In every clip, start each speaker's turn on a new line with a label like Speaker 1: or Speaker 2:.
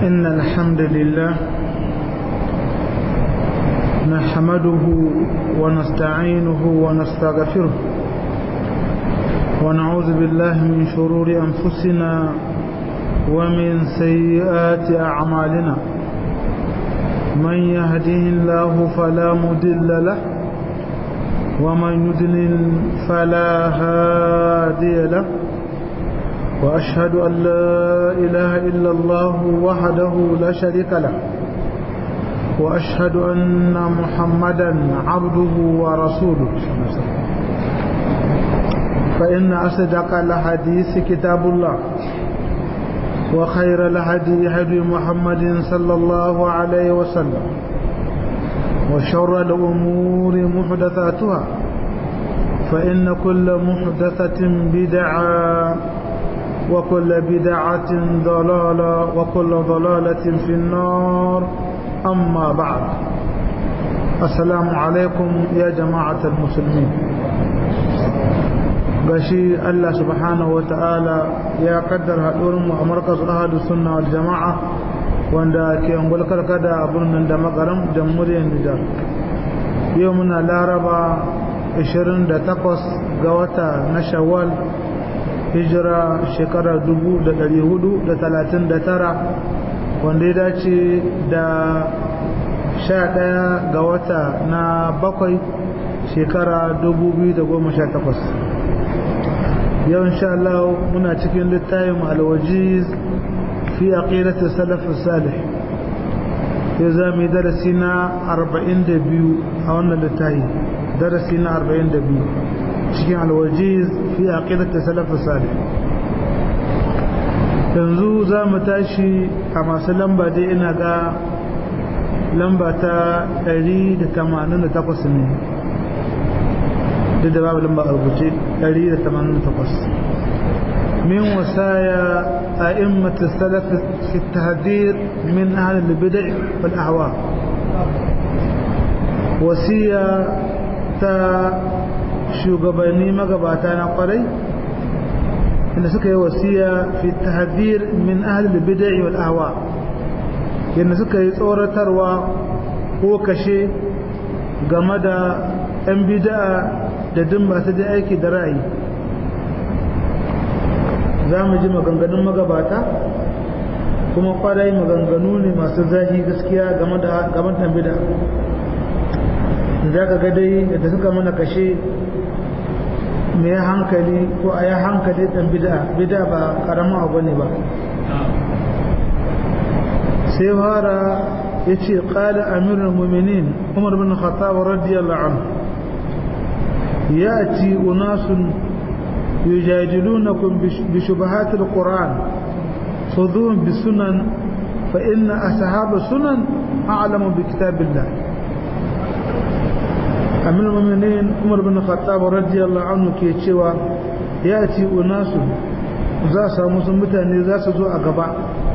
Speaker 1: إن الحمد لله نحمده ونستعينه ونستغفره ونعوذ بالله من شرور أنفسنا ومن سيئات أعمالنا من يهده الله فلا مدل له ومن يدلل فلا هادي له وأشهد أن لا إله إلا الله وحده لا شريك له وأشهد أن محمدا عبده ورسوله فإن أصدق الحديث كتاب الله وخير الهدي هدي محمد صلى الله عليه وسلم وشر الأمور محدثاتها فإن كل محدثة بدعة وكل بدعة ضلالة وكل ضلالة في النار أما بعد السلام عليكم يا جماعة المسلمين gashi Allah subhanahu wa ta'ala ya kaddar haɗurinmu a markas ahadu sunna wal jama'a wanda ke angulkar kada a birnin da makaram jamhuriyar Nijar yau muna laraba 28 ga wata na shawwal hijira shekarar 439 wanda ya dace da 11 ga wata na bakwai shekara 2018 yau insha Allah muna cikin littafin alwajiz fi aqidati salaf salih yau za mu yi darasi na 42 a wannan littafi darasi na 42 cikin alwajiz fi aqidati salaf salih yanzu za mu tashi a masu lamba dai ina ga lamba ta 188 ne duk da babu lamba a rubuce 188 min wasaya a immatu salaf fi tahdir min ahli al-bid'ah wal ahwa wasiya ta shugabanni magabata na kwarai inda suka yi wasiya fi tahdir min ahli al-bid'ah wal ahwa yadda suka yi tsoratarwa ko kashe game da 'yan bid'a da duk masu da aiki da ra'ayi za mu ji maganganun magabata kuma kwarai maganganu ne masu zahi gaskiya game da gaban bida za ka ga dai da suka mana kashe mai hankali ko a yi hankali ɗan bida bida ba ƙaramin abu ne ba sai fara ya ce ƙala amirin muminin umar bin khattab radiyallahu anhu يأتي أناس يجادلونكم بشبهات القرآن خذوهم بسنن فإن أصحاب السنن أعلم بكتاب الله أمير المؤمنين عمر بن الخطاب رضي الله عنه كي تشوى يأتي أناس za su samu sun mutane za su zo a gaba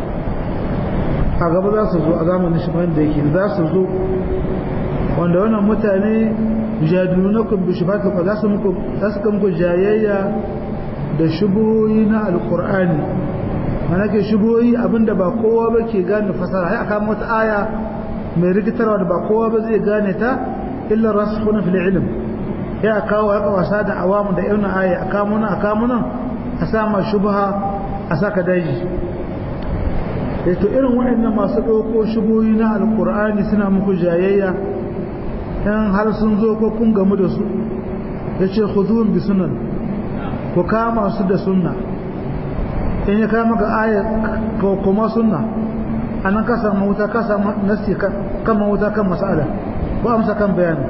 Speaker 1: a gaba za su zo a zamanin shi da yake za su zo wanda wannan mutane jadilunakum bi shubhat fa za su muku za su muku jayayya da shubuhoyi na alqur'ani mana ke shubuhoyi abinda ba kowa ba ke gane fasara sai aka wata aya mai rikitarwa da ba kowa ba zai gane ta illa rasikhuna fil ilm ya kawo haka wasa da awamu da irin aya aka muna aka muna a sama shubha a saka daji to irin waɗannan masu ɗauko shubuhoyi na alqur'ani suna muku jayayya in har sun zo ko kun gamu da su ya ce khudhun bi sunan ku kama su da sunna in ya kama ga aya ko kuma sunna anan ka samu wuta ka samu nasi kan wuta kan mas'ala ko amsa kan bayani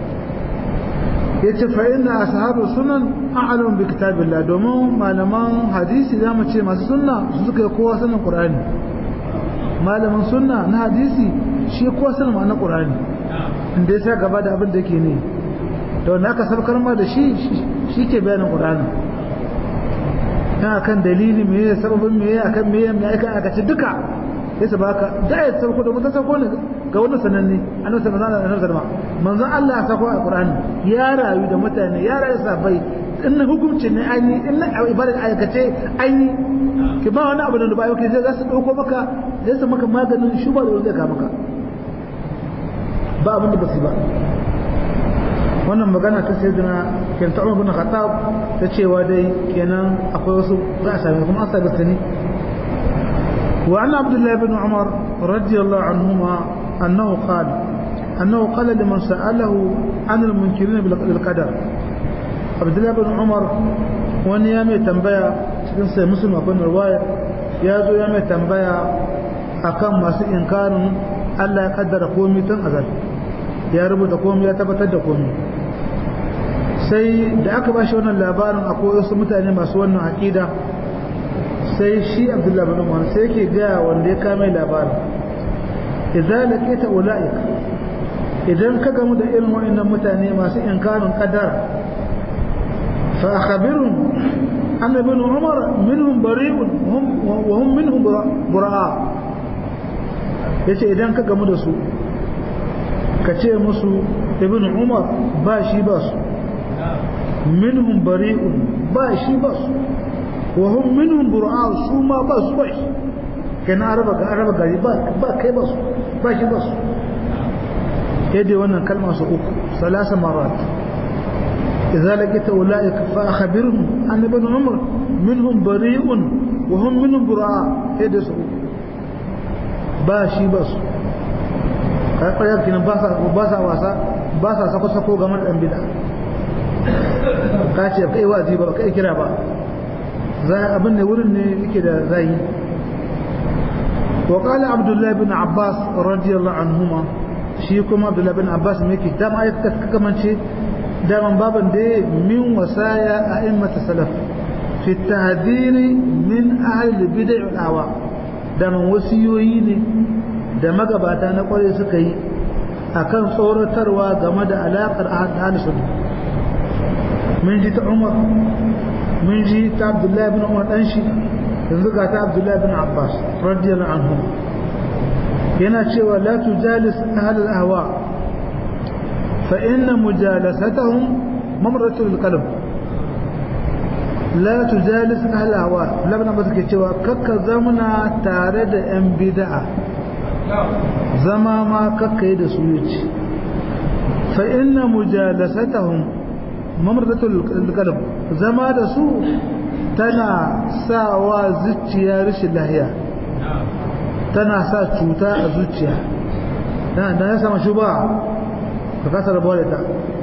Speaker 1: yace fa inna ashabu sunan a'lamu bi kitabillah domin malaman hadisi zamu ce masu sunna su suka kowa sanin qur'ani malamin sunna na hadisi shi kowa sanin ma'anar qur'ani inda ya sa gaba da abin da ke ne da wanda aka sabkar ma da shi shi ke bayanin ƙur'ani yana kan dalili me ya sababin me ya kan me ya me aika aka ce duka ya sa baka da ya sauko da mutum sauko ne ga wani sananne annabi sallallahu alaihi wasallam manzon Allah ya sako a ƙur'ani ya rayu da mutane ya rayu sabai in na hukunci ne an yi in na ibadar aikace an yi ki ba wani abu da ba yau ke za su ɗauko maka zai su maka maganin shuba da wanda ka maka ba abin da ba su ba wannan magana ta sai dina ke ta umar bin khattab ta cewa dai kenan akwai wasu za a sami kuma an sami sani wa anna abdullahi bin umar radiyallahu anhuma annahu qala annahu qala liman sa'alahu an al-munkirin bil qadar abdullahi bin umar wani ya mai tambaya cikin sai musulma akwai riwaya ya zo ya mai tambaya akan masu inkarin Allah ya kaddara komai tun azal ya rubuta komai ya tabbatar da komai sai da aka ba shi wannan labarin akwai wasu mutane masu wannan aƙida sai shi abdullahi bin umar sai yake gaya wanda ya kame labarin idan laqita ulaik idan ka gamu da irin waɗannan mutane masu inkarin qadara fa akhbirhum anna ibn umar minhum bari'un wa hum minhum bura'a yace idan ka gamu da su ka ce musu ibn umar ba shi ba su minhum bari'un ba shi ba su wa hum minhum bura'a su ma ba su ba shi kana araba ga araba gari ba ba kai ba su ba shi ba su yadda wannan kalma su uku salasa marat idza laqita ulaika fa akhbirhum anna ibn umar minhum bari'un wa hum minhum bura'a yadda su uku ba shi ba su karɓar kinan ba sa wasa ba sa sako-sako game da ɗan bida ka ce kai wazi ba kai kira ba za abin ne wurin ne yake da zai wa qala abdullahi bin abbas radiyallahu anhuma shi kuma abdullahi bin abbas me yake dama ai ka kamance daman baban da min wasaya a'immatu salaf fi tahdhiri min ahli bid'ah wal ahwa daman wasiyoyi ne da magabata na kwarai suka yi akan tsoratarwa game da alaƙar ahal sunna mun ji ta umar mun ji ta abdullahi bin umar dan shi yanzu ga ta abdullahi bin abbas radiyallahu anhu yana cewa la tujalis ahal al-ahwa fa inna mujalasatahum mamratul qalb la tujalis ahal al-ahwa labna ba suke cewa kakka zamuna tare da yan bid'a zama ma kakkai da su yace fa inna mujalasatahum mamradatul qalb zama da su tana sawa zuciya rashin lahiya tana sa cuta a zuciya dan dan ya sama shuba ka kasa rabuwa da ta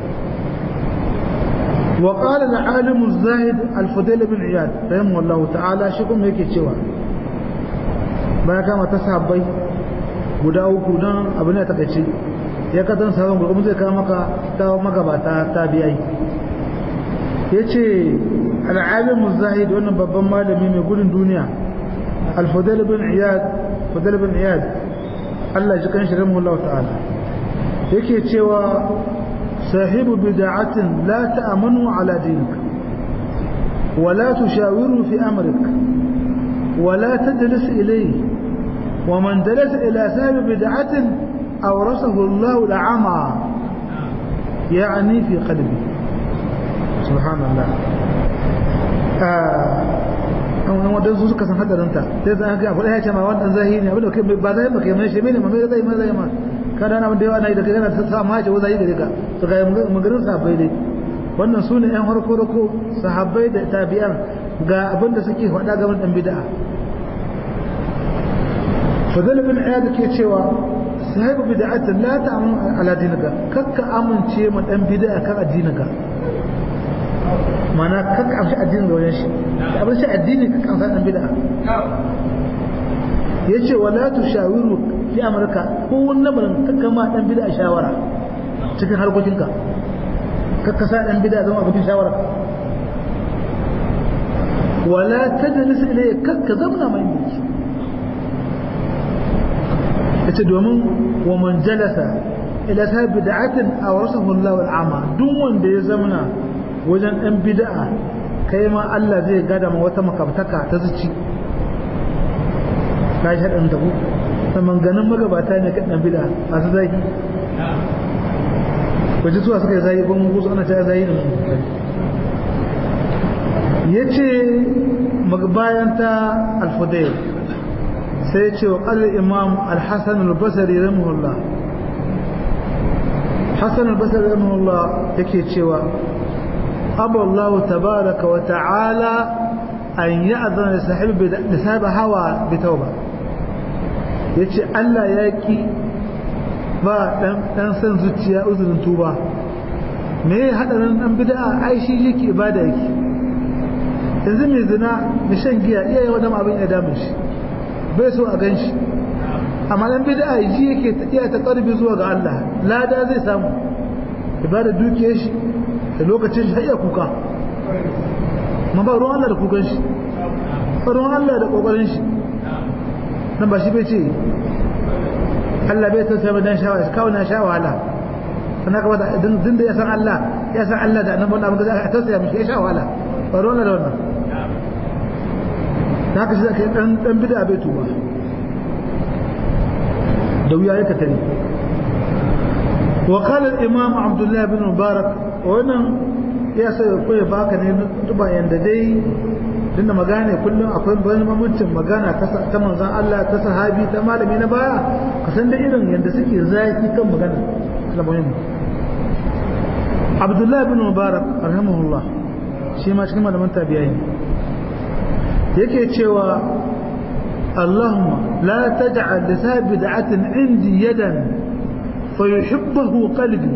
Speaker 1: وقال العالم الزاهد الفضيل بن عياد رحمه الله تعالى shi kuma yake cewa baya kama ta sahabbai guda uku don abu ne takaice ya ka zan sabon gurgumu zai kawo maka ta magabata ta biyai ya ce al'alimin zahid wannan babban malami mai gudun duniya al-fadil bin iyad fadil bin iyad Allah ji kan shirin Allah ta'ala yake cewa sahibu bid'atin la ta'amanu ala dinik ولا تشاوره في أمرك ولا تجلس إليه ومن جلس إلى سبب بدعة أورثه الله العمى يعني في قلبه سبحان الله an wadda su suka san hadarinta sai zan ga abu ya ce ma wannan zahiri ne abin da kai ba zai maka mai shi ne ma mai zai ma zai ma kada na da yawa na da kana ta sa ma ce zai gare ka to ga magarin sahabbai dai wannan sune yan harko rako sahabbai da tabi'an ga abin da suke faɗa game da bid'a fadal bin iyad ke cewa sahibu bid'atin la ta'mun ala dinika kakka amince ma dan bid'a kan addininka mana kakka amshi addinin da wajen shi abin shi addini kakka amsa dan bid'a yace wala tushawiru fi amrika ko wannan barin kakka ma dan bid'a shawara cikin harkokinka kakka sa dan bid'a zama abokin shawara wala tajlis ilayhi kakka zamna mai shi yace domin wa man jalasa ila ta bid'atin awrasahu Allah al'ama duk wanda ya zamana wajen dan bid'a kai ma Allah zai gada ma wata makabtaka ta zuci kai hadan da ku ta manganin magabata ne kan dan bid'a masu zaki waje zuwa suka yi zaki ban gusu ana ta zaki da ya ce bayan ta alfudayl sai ya ce wa ƙalar imam alhassan albasari rahimahullah hassan albasari rahimahullah yake cewa aballahu tabaraka wa ta'ala an yi azana da sahibi hawa bi tauba ya ce allah ya ki ba ɗan san zuciya uzurin tuba me ya haɗarin ɗan bida ai shi yake ibada yake yanzu mai zina mai shan giya iya yawa dama abin ya damun shi bai so a gan shi amma ɗan bida ji yake iya ta ƙarfi zuwa ga Allah lada zai samu ibada dukiyar shi da lokacin shi iya kuka ma ba ruwan Allah da kukan shi ba ruwan Allah da ƙoƙarin shi nan ba shi bai ce Allah bai tausaya mai dan shawara kawai na sha wahala sannan kawai din da ya san Allah ya san Allah da annabawan abin da za a tausaya mishi ya sha wahala ba ruwan da wannan da haka shi zaka yi dan bida bai tuba da wuya ya katari wa qala al-imam Abdullah bin Mubarak wannan ya sai ko ya baka ne tuba yanda dai dinda magana kullum akwai bayan mamancin magana ta manzan Allah ta sahabi ta malami na baya ka san da irin yadda suke zaki kan magana da muhimmi Abdullah bin Mubarak rahimahullah shi ma cikin malaman tabi'ai yake cewa Allahumma la taj'al li sahibi bid'atin indi yadan fa yuhibbuhu qalbi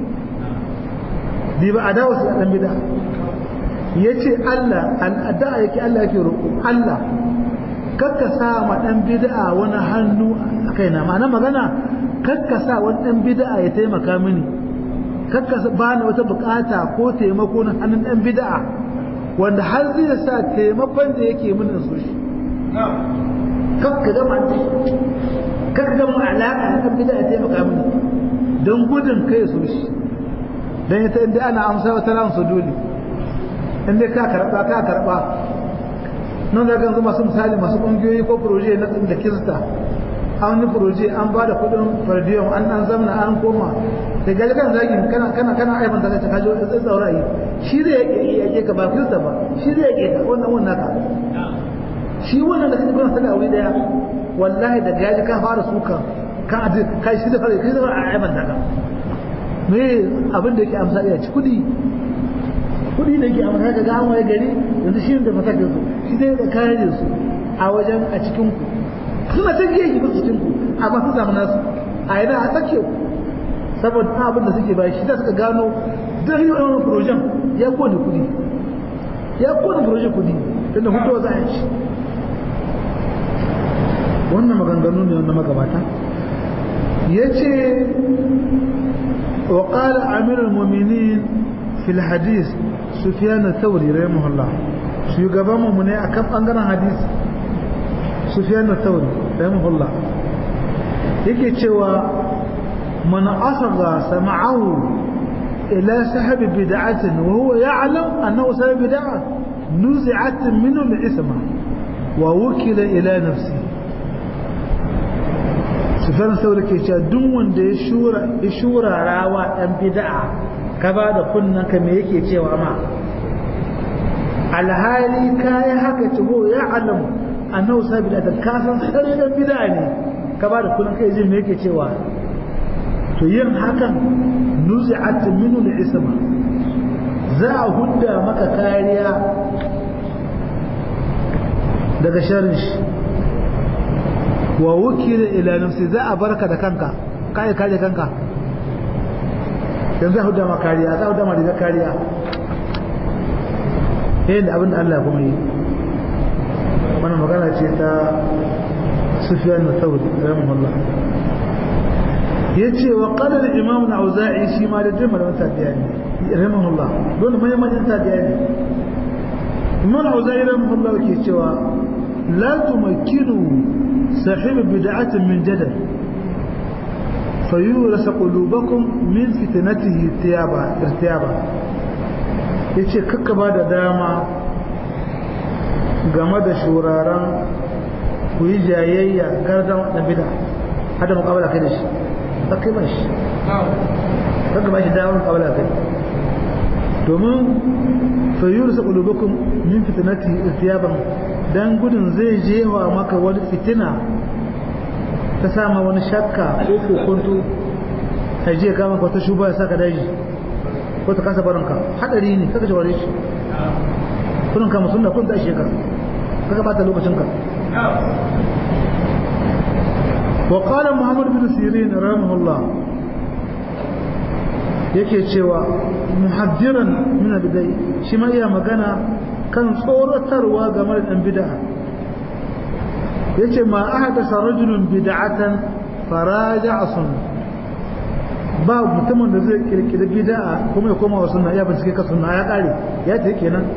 Speaker 1: bi ba adawa su dan bid'a ya ce Allah al'ada yake Allah yake roƙo Allah kakka sa ma ɗan bid'a wani hannu a kaina ma'ana magana kakka sa wani ɗan bid'a ya taimaka mini kakka ba ni wata bukata ko taimako na hannun ɗan bid'a wanda har zai sa taimakon da yake mini so shi kakka gama kakka gama alaƙa da ɗan bid'a ya taimaka mini don gudun kai so shi don ita inda ana amsa wata ran su dole in dai ka karba ka karba nan da ganzu masu misali masu kungiyoyi ko proje na da kirista an yi proje an ba da kudin fardiyon an an zamna an koma da gaji kan zagin kana kana kana aiban da ka kajo da tsaura yi shi zai yake ka ba kirista ba shi zai yake ka wannan wannan ka shi wannan da kake gona sada wuri daya wallahi da gaji ka fara suka kan aje kai shi da fara kai da aiban da ka me abin da yake amsa ya ci kudi kudi da yake amma kaga ga an waye gari yanzu shi da masakin su shi dai da kayan su a wajen a cikin ku suna ta giye ki cikin ku amma su samu nasu a yana a tsake ku saboda abin da suke bayi shi da suka gano dan yi wannan projen ya kone kudi ya kone projen kudi tunda hutuwa za a yi shi wannan maganganu ne wanda magabata ya ce وقال أمير المؤمنين في الحديث سفيان الثوري رحمه الله shugaban mu ne akan bangaren hadisi Sufyan al-Thawri rahimahullah yake cewa man asagha sam'ahu ila sahab bid'atin wa huwa ya'lam annahu sahab bid'ah nuzi'at minhu al-isma wa wukila ila nafsi Sufyan al-Thawri ke cewa duk wanda ya shura ya shura rawa dan bid'a ka ba da kunnan ka me yake cewa ma alhali kayi haka tuho ya alamu annahu sabi da kasan sarri dan bid'a ne ka ba da kullun kai jin me yake cewa to yin hakan nuzi'at minhu al-isma za a hudda maka kariya daga sharrin shi wa wukila ila nafsi za a barka da kanka kai kare kanka yanzu a hudda maka kariya za a hudda maka kariya yayin da abin da Allah kuma yi wannan magana ce ta Sufyan al-Thawri rahimahullah yace wa qala al-imam al-Auza'i shi ma da jama'a da tabi'ani rahimahullah don mai mai tabi'ani imam al-Auza'i rahimahullah yake cewa la tumakkinu sahib bid'atin min jadal fayurasa qulubakum min fitnatihi tiyaba irtiyaba ya ce kakka ba da dama game da shuraren ku yi jayayya gardan na bida hada mukabala kai da shi ba kai ba shi kakka ba shi damar mukabala kai domin fayyur sa ƙulubukun min fitinati istiyaban dan gudun zai jewa maka wani fitina ta sama wani shakka ko kokonto a je ka maka wata shuba ya saka daji ko ta kasa barinka hadari ne kaka shaware shi kullum kama sunna kun da shekara kaka bata lokacinka wa qala muhammad bin sirin rahimahullah yake cewa muhaddiran min bidai shi ma iya magana kan tsoratarwa game da dan bid'a yace ma ahadasa rajulun bid'atan faraja'a sunna ba mutumin da zai kirkiri bid'a kuma ya koma wa sunna ya bincike ka sunna ya kare ya ce kenan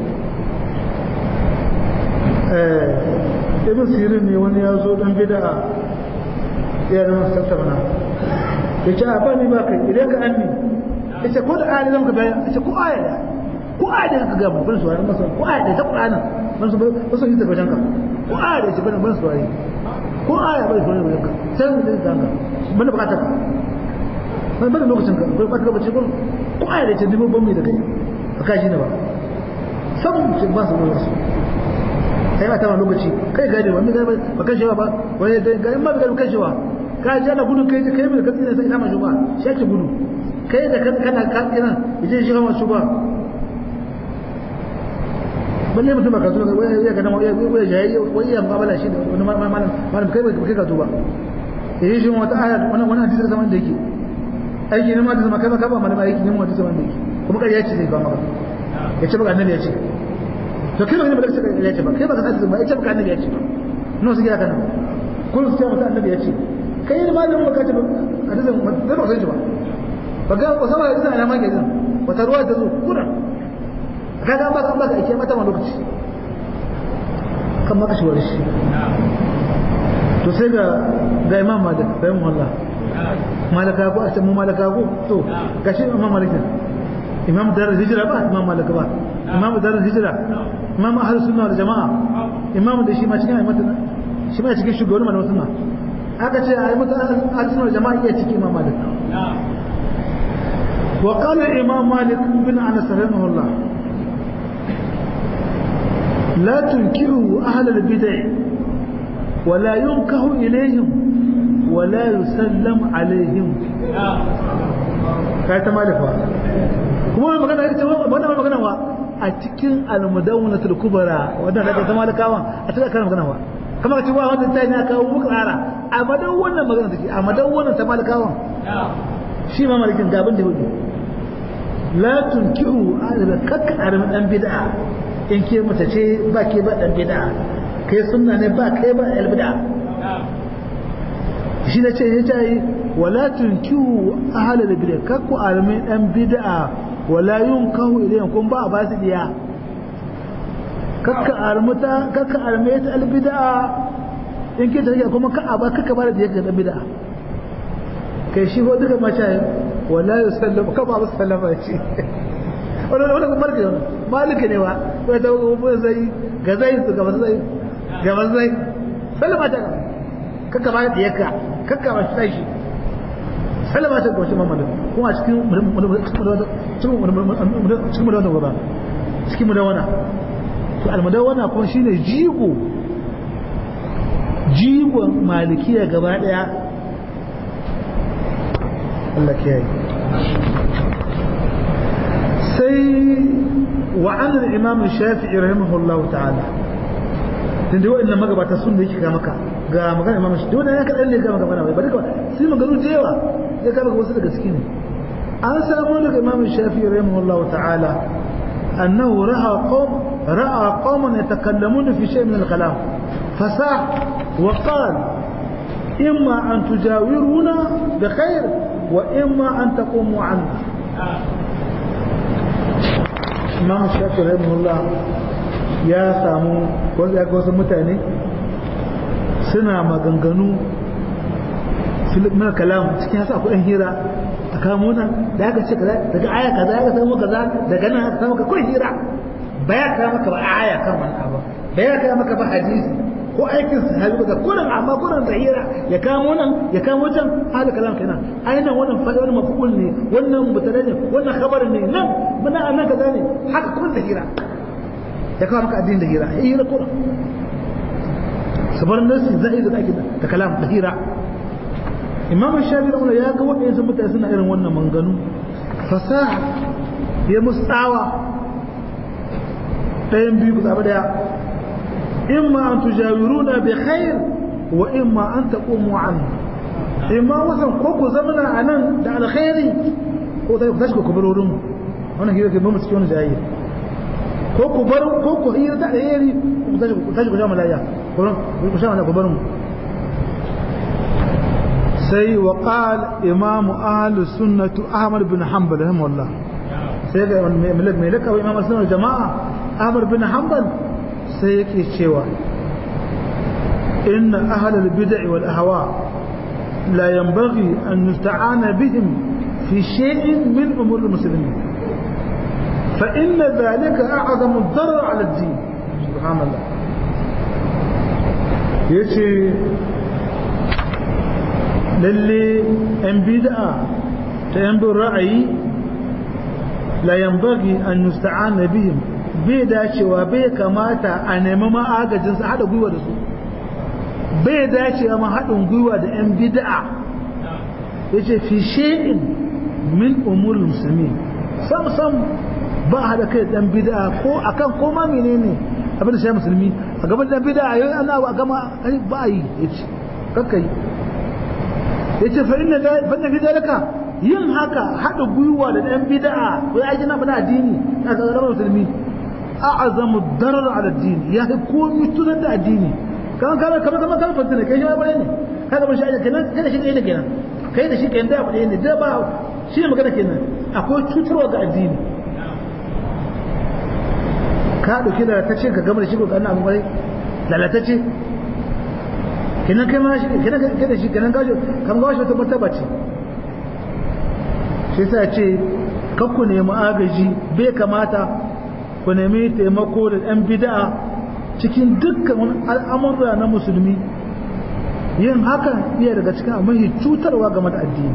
Speaker 1: eh ibn sirin ne wani ya zo dan bid'a ya zama tattauna yace a ba ni ba kai idan ka anni yace ko da ayati zan ka bayan yace ko aya ko aya da ka ga ban suwari masa ko aya da ta Qur'ana ban su ba su yi ta bajan ka ko aya da ce ban ban suwari ko aya bai suwari bajan ka sai mu da ka ban da bukatar ban bada lokacin ka ko ba ka bace ko ko aya da ce dubu ban mai da kai ba ka shi ne ba sabon ce ba su da wasu sai ta lokaci kai gane wani ga ba kan shewa ba wani da ga in ba ga kan shewa ka ji ana gudun kai kai mai katsi ne sai kama shuba shi ake gudu kai da kana katsi nan yaje shi kama shuba balle mutum ba ka zo wai ya ga nan wai wai jayi wai ya mabala shi da wani malam malam kai ba kai ka tuba yayi shi wata aya wannan wannan hadisi zaman da yake aiki ne ma da zama kai ba ka ba malama aiki ne ma da zaman da yake kuma kai ya ce zai ba maka ya ce baka annabi ya ce to kai ba ne ba da sai ya ce ba kai ba ka san ba ya ce baka annabi ya ce no su gida kana kullum sai mata annabi ya ce kai ne malamin baka ce ba hadisin da ba sai ba ba ga ko sama hadisin ana maka hadisin wata ruwa ta zo kuna kaga ba kan baka ake mata ma lokaci kan maka shi wani shi to sai ga ga imam malik bayan Allah malaka ko a mu malaka ko to gashi imam malik imam dar hijira ba imam malik ba imam dar hijira imam ahlus sunna wal jamaa imam da shi ma cikin ayyuka shi ma cikin shugaban malaman sunna aka ce ayyuka ahlus sunna wal jamaa iya cikin imam malik wa qala imam malik bin anas rahimahullah لا تنكروا أهل البدع ولا ينكه إليهم ولا يسلم عليهم kai ta malifa kuma magana ita wannan magana wa a cikin al-mudawwanatul kubra wannan da ta malikawa a cikin kan magana wa kamar ce wa wannan tayi na kawo muku rara a madan wannan magana take a madan wannan ta malikawa shi ma malikin gaban da hudu la tunkiru ala kakka armi dan bid'a in ke mace ce ba ke ba dan bid'a kai sunna ne ba kai ba al bid'a shi ne ce ya ce wala tunkiu ahla al bid'a kakku almi dan bid'a wala yunkahu ilayhim kun ba ba su diya kakka armuta kakka arme ta al bid'a in ke tafiya kuma ka aba kakka ba da diya ga dan bid'a kai shi ko duka mace wala yusallam ka ba sallama ce wannan wannan marke wannan malika ne wa ko ta ko zai ga zai su ga zai ga zai sallama ta kaka ba da yaka kaka ba shi shi sallama ta ga shi mamadu kuma cikin cikin mudawana gaba cikin mudawana to almudawana kuma shine jigo jigon malikiya gaba daya Allah kiyaye sai وعن الإمام الشافعي رحمه الله تعالى tun da wa'annan magabata sun da yake ga maka ga magana imam shi dole ya kaɗan ne ga maka bana bai bari ka sai maganu da yawa ya ga maka wasu daga cikin an samu daga imam shafi rahimahullahu ta'ala annahu ra'a qawm ra'a qawman yatakallamuna fi shay min al-kalam fasah wa qala imma an tujawiruna bi khair wa imma an taqumu anna imam shafi rahimahullah ya samu wanda ya wasu mutane suna maganganu filmin kalam cikin hasa kudin hira a kamo nan da aka ce kaza daga aya kaza ya samu kaza daga nan aka samu ka kudin hira ba ya kawo maka ba aya kan wani abu ba ya kawo maka ba hadisi ko aikin sahabi ba kurin amma kurin zahira ya kamo nan ya kamo can hada kalam kenan ainihin wannan fa'ida wannan mafukul ne wannan mutane ne wannan khabar ne nan muna annan kaza ne haka kurin zahira ya kawo maka addinin da hira ya hira kurin sabar nasi zai da ake da kalam da hira imam shafi da ya ga waɗansu mutane suna irin wannan manganu fasaha ya mustawa ɗayan biyu ku zaɓi ɗaya imma an tujawiruna bi khair wa imma an taqumu an imma wasan ko ku zamana a nan da alkhairi ko sai ku tashi ku bar wurin wannan hira ke bamu cikin wani jayi ko ku bar ko ku hira da alheri ku tashi ku tashi ku sha malaya ko ku sha malaya ku bar mu sai wa qal imam ahli sunnah ahmad bin hanbal rahimahullah sai ga mai lakawa imam sunnah jama'a ahmad bin hanbal sai yake cewa inna ahlal bid'i wal ahwa la yanbaghi an nusta'ana bihim fi shay'in min umur al-muslimin fa inna dhalika a'zamu ad-darar 'ala ad-din subhanallah yace lalle yan bid'a ta yan bin ra'ayi la yanbaghi an nusta'ana bihim bai dacewa bai kamata a nemi ma'agajin su haɗa gwiwa da su bai dacewa ma haɗin gwiwa da 'yan bid'a ya ce fi she'in min umurul musulmi sam sam ba haɗa kai ɗan bid'a ko akan koma menene abin da shi musulmi a gaban ɗan bid'a yau ana a gama ba yi ya ce kakkai ya ce fa'in da fi dalaka yin haka haɗa gwiwa da ɗan bid'a ko ya gina bana addini na zama musulmi a'azamu darar ala addini ya kai komai tunan da addini kan kana kamar kamar kan fadina kai ya bayani kaga ban shi kenan kada shi ne kenan kai da shi kenan da abu ne da ba shi ne magana kenan akwai cutarwa ga addini ka dauki da ta ce ka gama da shi ko kana abu bai lalatacce kenan kai ma shi kenan kada shi kenan gajo kan gajo ta martaba ce shi sai ce kakku nemi agaji bai kamata ku nemi taimako da ɗan bida'a cikin dukkan al'amurra na musulmi yin hakan iya daga cikin mahi cutarwa game da addini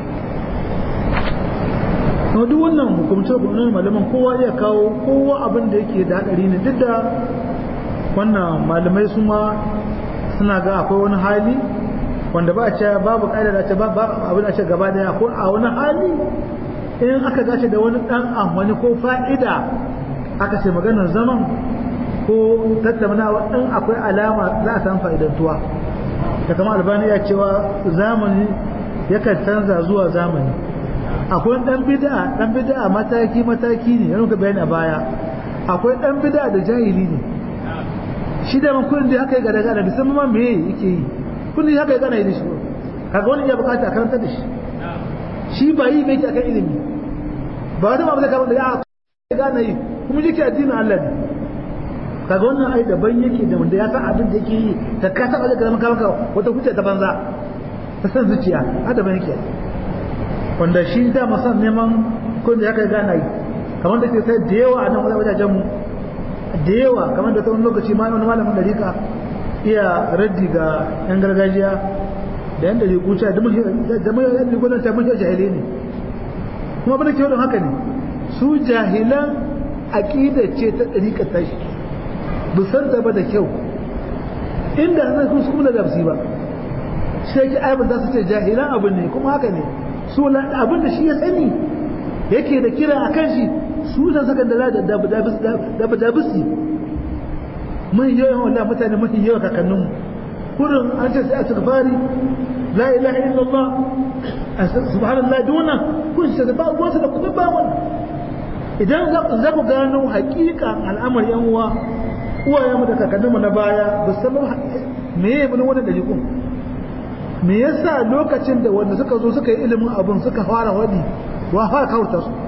Speaker 1: kuma duk wannan hukumce hukumce malaman kowa iya kawo kowa abin da yake da hadari ne duk da wannan malamai su ma suna ga akwai wani hali wanda ba a ce babu ƙa'ida da ce ba abin a ce gaba daya ko a wani hali in aka dace da wani ɗan amfani ko fa'ida aka ce maganar zaman ko tattaunawa in akwai alama za a samu fa'idantuwa da kama albani ya cewa zamani yakan canza zuwa zamani akwai dan bid'a dan bid'a mataki mataki ne yana ka bayani a baya akwai dan bid'a da jahili ne shi da man kullun da haka ya gada gada da san ma me yake yi kullun haka ya gana yi da shi kaga wani ya bukata a karanta da shi shi ba yi bai akan ilimi ba wata ma ba zai da ya gana yi kuma yake addinin Allah ne kaga wannan ai daban yake da wanda ya san abin da yake yi ta ka saba da karamin maka wata hujja ta banza ta san zuciya a daban yake wanda shi da masan neman kun da ya kai gana yi kamar da ke sai da yawa a nan wajajen mu da yawa kamar da ta wani lokaci ma wani malamin da rika iya raddi ga yan gargajiya da yan da rikuta da mai yan rikunan ta mashi jahilai ne kuma abin da ke wadon haka ne su jahilan aƙida ce ta ɗariƙar tashi busar da ba da kyau inda zai kun kuma da ba sai ki aibin za su ce jahilan abin ne kuma haka ne su abin da shi ya sani yake da kira a kan shi su da saka da da da bisi mai yawan wallah mutane mafi yawa kakanninmu kurin an ce sai a tukfari la ilaha illallah subhanallah duna kun shi da ba wasu da kuma ba wannan idan za ku gano hakika al'amar yan uwa uwayenmu da kakanninmu na baya ba san me ya bin wannan dalikun me yasa lokacin da wanda suka zo suka yi ilimin abun suka fara wadi wa fara kawurta su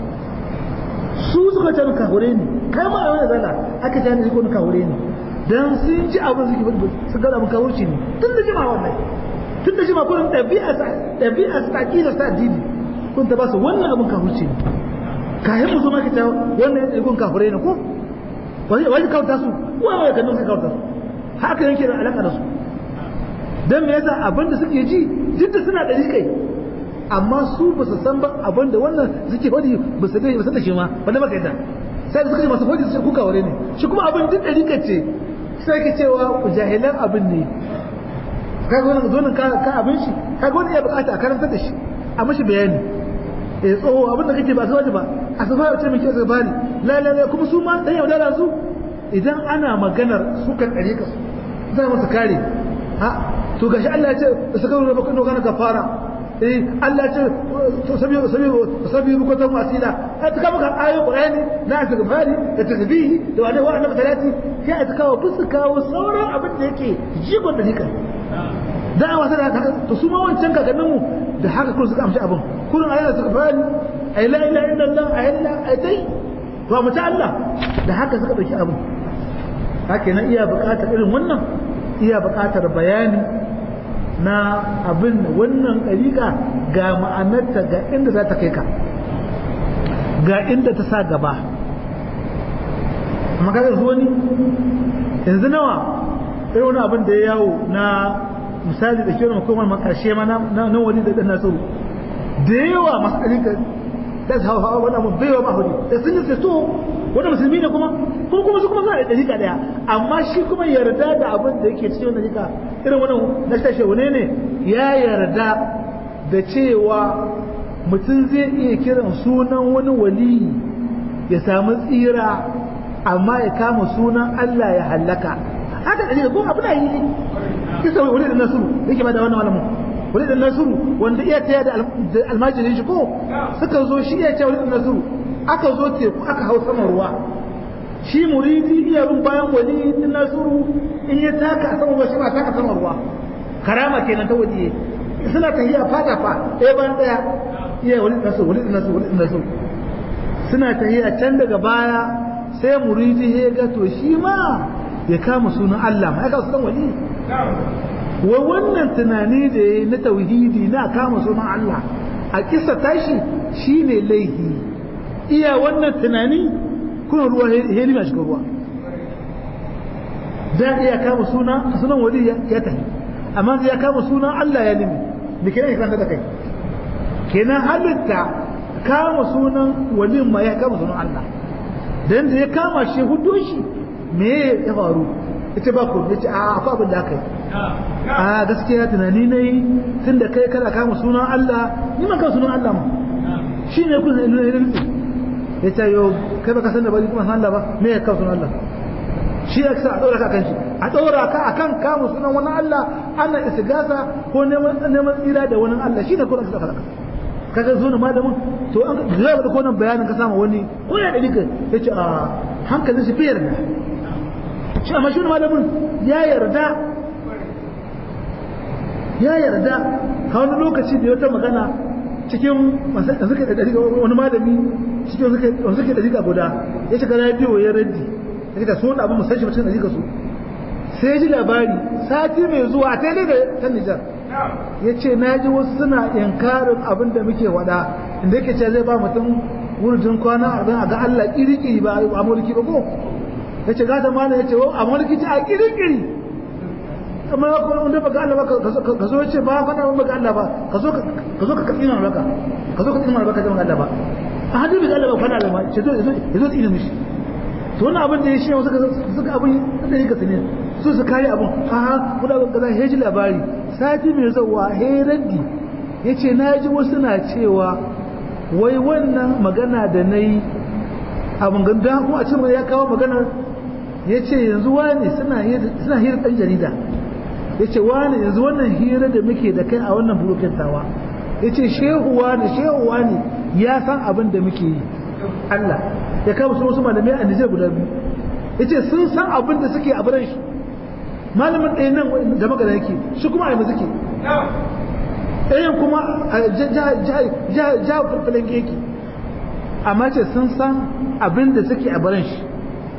Speaker 1: su suka ce kahure ne kai ma a wani zala aka ce ne ko kahure ne dan sun ji abin suke fadi su ga abin kawurci ne tun da jima wallahi tun da jima kun dabi'a sa dabi'a sa aqida sa addini kun ta ba su wannan abin kawurci ne kayan mu zo maka ta wannan ya kun kahure ne ko wani wani kawta su wa wai kan sai kawta su haka yanke da alaka da su dan me yasa abinda suke ji duk da suna dari kai amma su ba su san ba abinda wannan suke faɗi ba su dai ba su da shi ma wanda maka yadda sai da suka yi masu faɗi su kuka ware ne shi kuma abin duk dari kai ce sai ka cewa jahilan abin ne kaga wannan zonin ka ka abin shi kaga wani ya bukata a karanta da shi a mashi bayani eh tsoho abin da kake ba su waje ba a su fara ce mai kyau bani la la la kuma su ma dan yaudara su idan ana maganar su kan dare ka za mu su kare ha to gashi Allah ya ce su kawo ba kun kana kafara eh Allah ya ce to sabi sabi sabi ku ta wasila ai ta kama ayoyin Qur'ani na istighfari da tasbihi da wani wa annabi salati sai a kawo bisu kawo sauran abin da yake jigon da nika da'awa tana haka to su ma wancan kakanninmu da haka kuma suka amshi abin kullum ayyana suka fani ay la ilaha illallah ay la ay dai to mu ta Allah da haka suka dauki abin haka nan iya buƙatar irin wannan iya buƙatar bayani na abin wannan ɗariƙa ga ma'anarta ga inda za ta kai ka ga inda ta sa gaba amma kaga zuwa ni yanzu nawa irin wani abin da ya yawo na misali da kiran hukumar makarshe ma na wani da ɗan nasiru da yawa masu ɗarika da su hawa hawa wani abu bai wa mahuri da sun yi so wani musulmi ne kuma kuma kuma su kuma suna da ɗarika ɗaya amma shi kuma yarda da abin da yake cikin wani ɗarika irin wani na shashe wane ne ya yarda da cewa mutum zai iya kiran sunan wani waliyi ya samu tsira amma ya kama sunan Allah ya hallaka haka ɗarika ko abu na yi ne kisa wani da nasuru yake ba da wannan malamin wani da nasuru wanda iya taya da almajirin shi ko suka zo shi iya taya wani da nasuru aka zo teku aka hau saman ruwa shi muridi iya bin bayan wali din nasuru in ya taka a saman ruwa shi ma taka saman ruwa karama kenan ta waje suna tahiya fada fa ɗaya bayan ɗaya iya wani da nasuru wani da nasuru wani da nasuru suna tahiya can daga baya sai muridi ya ga to shi ma ya kama sunan Allah ma ya kama sunan wali wai wannan tunani da ya na tauhidi na kama sunan Allah a kisa tashi shine laihi iya wannan tunani kuna ruwa heli ma shiga ruwa da iya kama suna sunan wali ya tafi amma ya kama sunan Allah ya limi da kenan ya da kai kenan halitta kama sunan walin ma ya kama sunan Allah dan da ya kama shi hudu shi me ya faru ita ba ku yace a akwai abin da aka yi a gaskiya tunani na yi tun da kai kana kama sunan Allah ni ma kama sunan Allah ma shi ne kun ina ina ina ya ce yau kai baka san da ba kuma san Allah ba me ya kama sunan Allah shi ya sa a ɗora ka kan shi a ɗora ka akan kama sunan wani Allah ana istigasa ko neman neman tsira da wani Allah shi ne kuma ka faɗa kaga zo na malamin to an zai da konan bayanin ka sama wani ko ya da dika yace a hankalin shi fiyar da shi amma shi malamin ya yarda ya yarda ka wani lokaci da wata magana cikin suka da wani malami cikin suka suka da diga guda ya shiga radio ya raddi ya da so da abin musashi cikin da diga su sai ji labari sati mai zuwa ta da ta Nijar ya ce na ji wasu suna inkarin abin da muke wada inda yake ce zai ba mutum wurjin kwana a ga Allah iri-iri ba a mulki ba ko ya ce gata mana ya ce a mulki ce a iri-iri amma ya kuma wanda baka Allah ba ka zo ce ba fada ba baka Allah ba ka zo ka zo ka katsina baka ka zo ka tsina baka da Allah ba a hadin da Allah ba fada Allah ba ce zo ya zo tsina mishi to wannan abin da ya shi suka suka abin da yake tsine su su kare abin a ha kuda kaza heji labari sati mai zawa he raddi yace naji wasu na cewa wai wannan magana da nayi abin ganda kuma a cikin ya kawo maganar yace yanzu wani suna suna hira dan jarida ya ce wani yanzu wannan hira da muke da kai a wannan burukin tawa ya ce shehuwa ne shehuwa ne ya san abin da muke yi Allah ya kama su wasu malamai a Nijar guda biyu ya ce sun san abin da suke a biran shi malamin ɗaya nan da magana yake shi kuma a yi suke ɗayan kuma a ja falanke yake amma ce sun san abin da suke a biran shi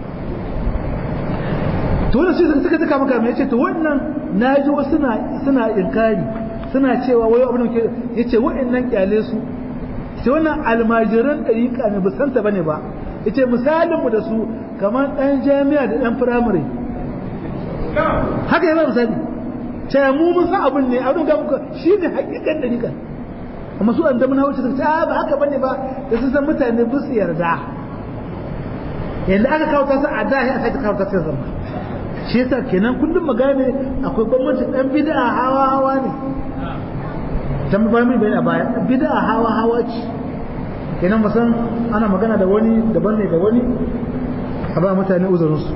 Speaker 1: to wannan sai suka taka maka mai ce to wannan naji wasu suna suna inkari suna cewa wai abin da ke yace wa'annan kyale su ce wannan almajiran dariƙa ne ba santa bane ba yace misalin mu da su kamar dan jami'a da dan firamare haka yana misali ce mu mun san abin ne abin da muka shi ne hakikan da nika amma su an da mun hauce ta ba haka bane ba da sun san mutane ba su yarda yanda aka kawo ta su a da sai a sake kawo ta sai zama shi yasa kenan kullum magana akwai bambanci dan bid'a hawa hawa ne dan ba mai bayani a baya bid'a hawa hawa ce kenan musan ana magana da wani daban ne da wani a ba mutane uzurinsu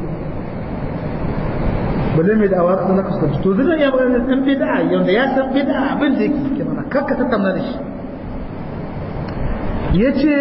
Speaker 1: balle mai da'awa ka zaka kasance to zai iya magana dan bid'a yanda ya san bid'a abin da yake ke mana kakka tattauna da shi yace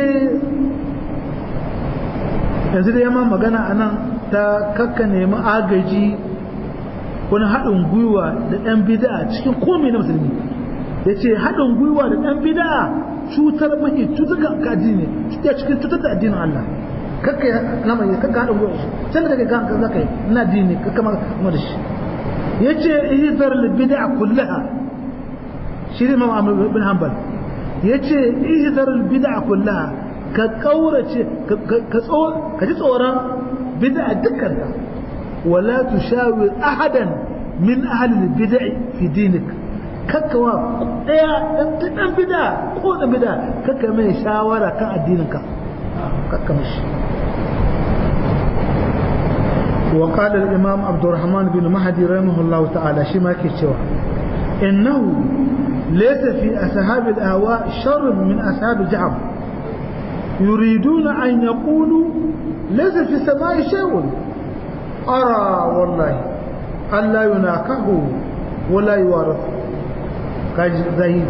Speaker 1: yanzu da yamma magana anan ta kakka nemi agaji wani haɗin gwiwa da ɗan bid'a cikin komai na musulmi yace haɗin gwiwa da ɗan bid'a cutar mahi cutar ga addini cutar cikin cutar da addinin Allah kakka ya nama ya kakka haɗin gwiwa can da kake ga ka zaka yi ina addini kakka ma kuma da shi yace ihzar lil bid'a kullaha shi ne Imam Ahmad bin Hanbal yace ihzar lil bid'a kullaha ka kaurace ka ka ji tsoron bid'a dukkan ta wala tushawir ahadan min ahli al bid'i fi dinik kakkawa daya dan dan bid'a ko dan bid'a kakka mai shawara kan addininka kakka mishi وقال الإمام عبد الرحمن بن مهدي رحمه الله تعالى شما كيتشوا إنه ليس في أصحاب الأهواء شر من أصحاب جعب يريدون أن يقولوا ليس في السماء شيء أرى والله ألا يناكه ولا يوارث زهيد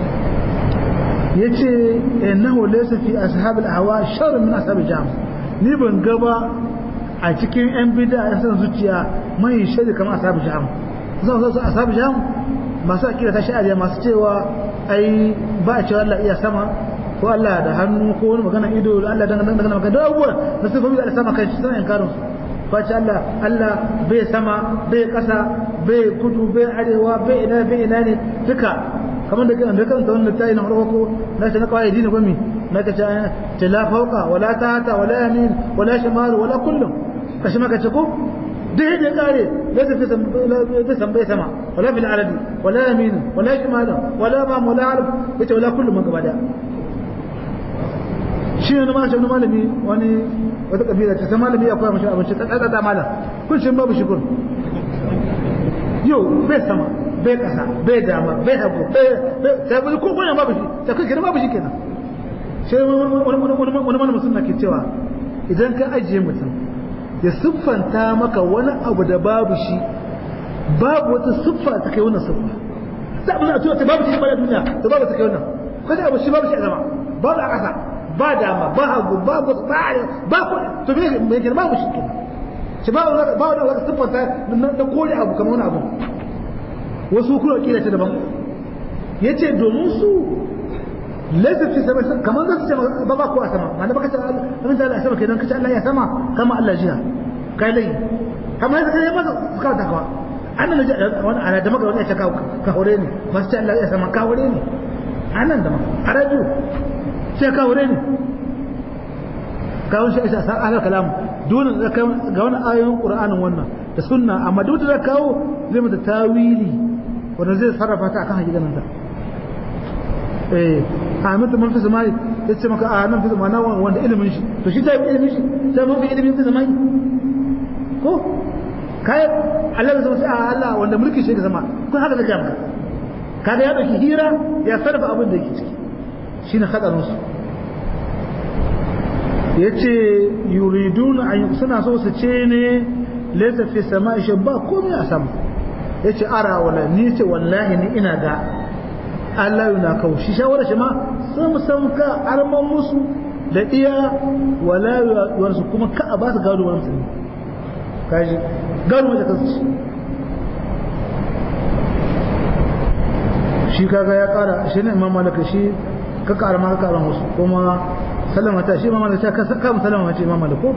Speaker 1: yace innahu laysa fi ashab al-ahwa sharr min ashab al-jam ni ban gaba a cikin yan bid'a yan san zuciya mai shari kamar ashab al-jam zan zo ashab al-jam masu akida ta shari'a masu cewa ai ba a cewa Allah iya sama ko Allah da hannu ko wani magana ido Allah dan dan magana da abubuwa da su fami da sama kai suna inkarin face Allah Allah bai sama bai kasa bai kudu bai arewa bai ina bai ina ne duka kamar da kan da kan wannan tayi na farko ko na shi na kawai dini gumi na ka ce ta la fauka wala tahta wala yamin wala shimal wala kullum kashi maka ce ko duk yadda ya kare laysa fi bai san bai sama wala fil arabi wala yamin wala shimal wala ma wala arab yace wala kullum gaba da shi ne ma shi wani malami wani wata kabila ta malami ya koya mashi abinci ta tsada malam kun shi babu shi kun yau bai sama bai kasa bai dama bai hagu bai ta bai ko kuma babu shi ta kai babu shi kenan sai wani wani malamin sunna ke cewa idan ka ajiye mutum ya siffanta maka wani abu da babu shi babu wata siffa ta kai wannan siffa da abin da a ta babu shi ba da duniya da babu ta kai wannan kada abu shi babu shi a zama babu a kasa ba dama ba hagu ba ba ba ko to me me ke ba mu shi kenan shi ba ba ba da wata siffanta da kore abu kamar wani abu wasu kuma kila ce daban yace domin su laifin fi sama kamar za su ce ba ba ko a sama ma da baka ce abin da Allah sama kenan kace Allah ya sama kama Allah jiha kai lai kamar yadda kai masa suka ta kawa annan da wani ana da maka wani ya ce ka hore ne masu ce Allah ya sama ka hore ne anan da maka a radio sai ka wure ne kawun shi isa san ahlul kalam dole da ga wani ayoyin qur'anin wannan da sunna amma duk da kawo zai mata tawili wanda zai sarrafa ta akan hakikanin ta eh amin da mafi zamani ya ce maka a nan fi zamana wanda ilimin shi to shi ta ilimin shi ta mafi ilimin fi zamani ko kai Allah zai sai a Allah wanda mulki shi ga zama kun haka da maka kaga ya dauki hira ya sarrafa abin da yake ciki shi ne haɗarinsu ya ce yuridun suna so su ce ne laisa fi sama ishe ba komai a sama ya ce ara wala ni ce wallahi ni ina ga Allah yana kawo shi shawarar shi ma sun san ka arman musu da iya wala yuwarsu kuma ka a ba su gado wani musulmi kaji gado wanda kansu ci shi kaga ya kara shi ne imam malaka shi ka ƙara ma ka ƙara musu kuma sallama ta shi mamala ta ka saka sallama ce mamala ko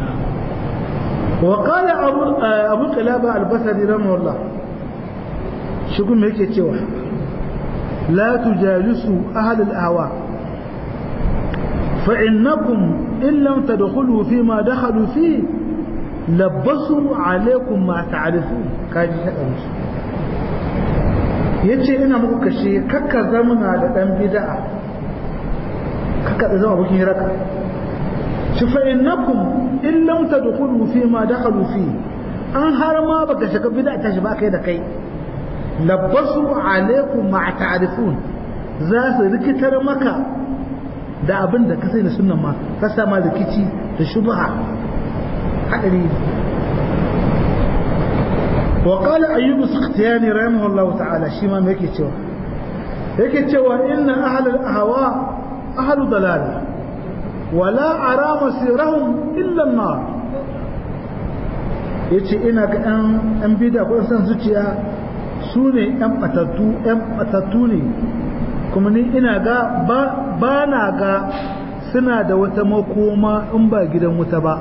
Speaker 1: wa qala abu abu qalaba al-basri rahimahullah shi kuma yake cewa la tujalisu ahad al-ahwa fa innakum in lam tadkhulu fi ma dakhalu fi labbasu alaikum ma ta'rifu kaji ta kansu yace ina muku kashe kakka zamana da dan bid'a kakka da zama bukin raka shi fa innakum in lam tadkhulu fi ma dakhalu fi an har ma baka shiga bid'a ta shi ba kai da kai labbasu alaikum ma ta'rifun za su rikitar maka da abin da ka sai da sunan ma ka sama rikici da shubha hadari wa qala ayyub as-sakhtiyani rahimahullahu ta'ala shi ma yake cewa yake cewa inna ahlul ahwa ahlu dalal wala ara masirahum illa an-nar yace ina ga ɗan ɗan bida ko san zuciya su ne ɗan batattu ɗan batattu ne kuma ni ina ga ba na ga suna da wata makoma in ba gidan wuta ba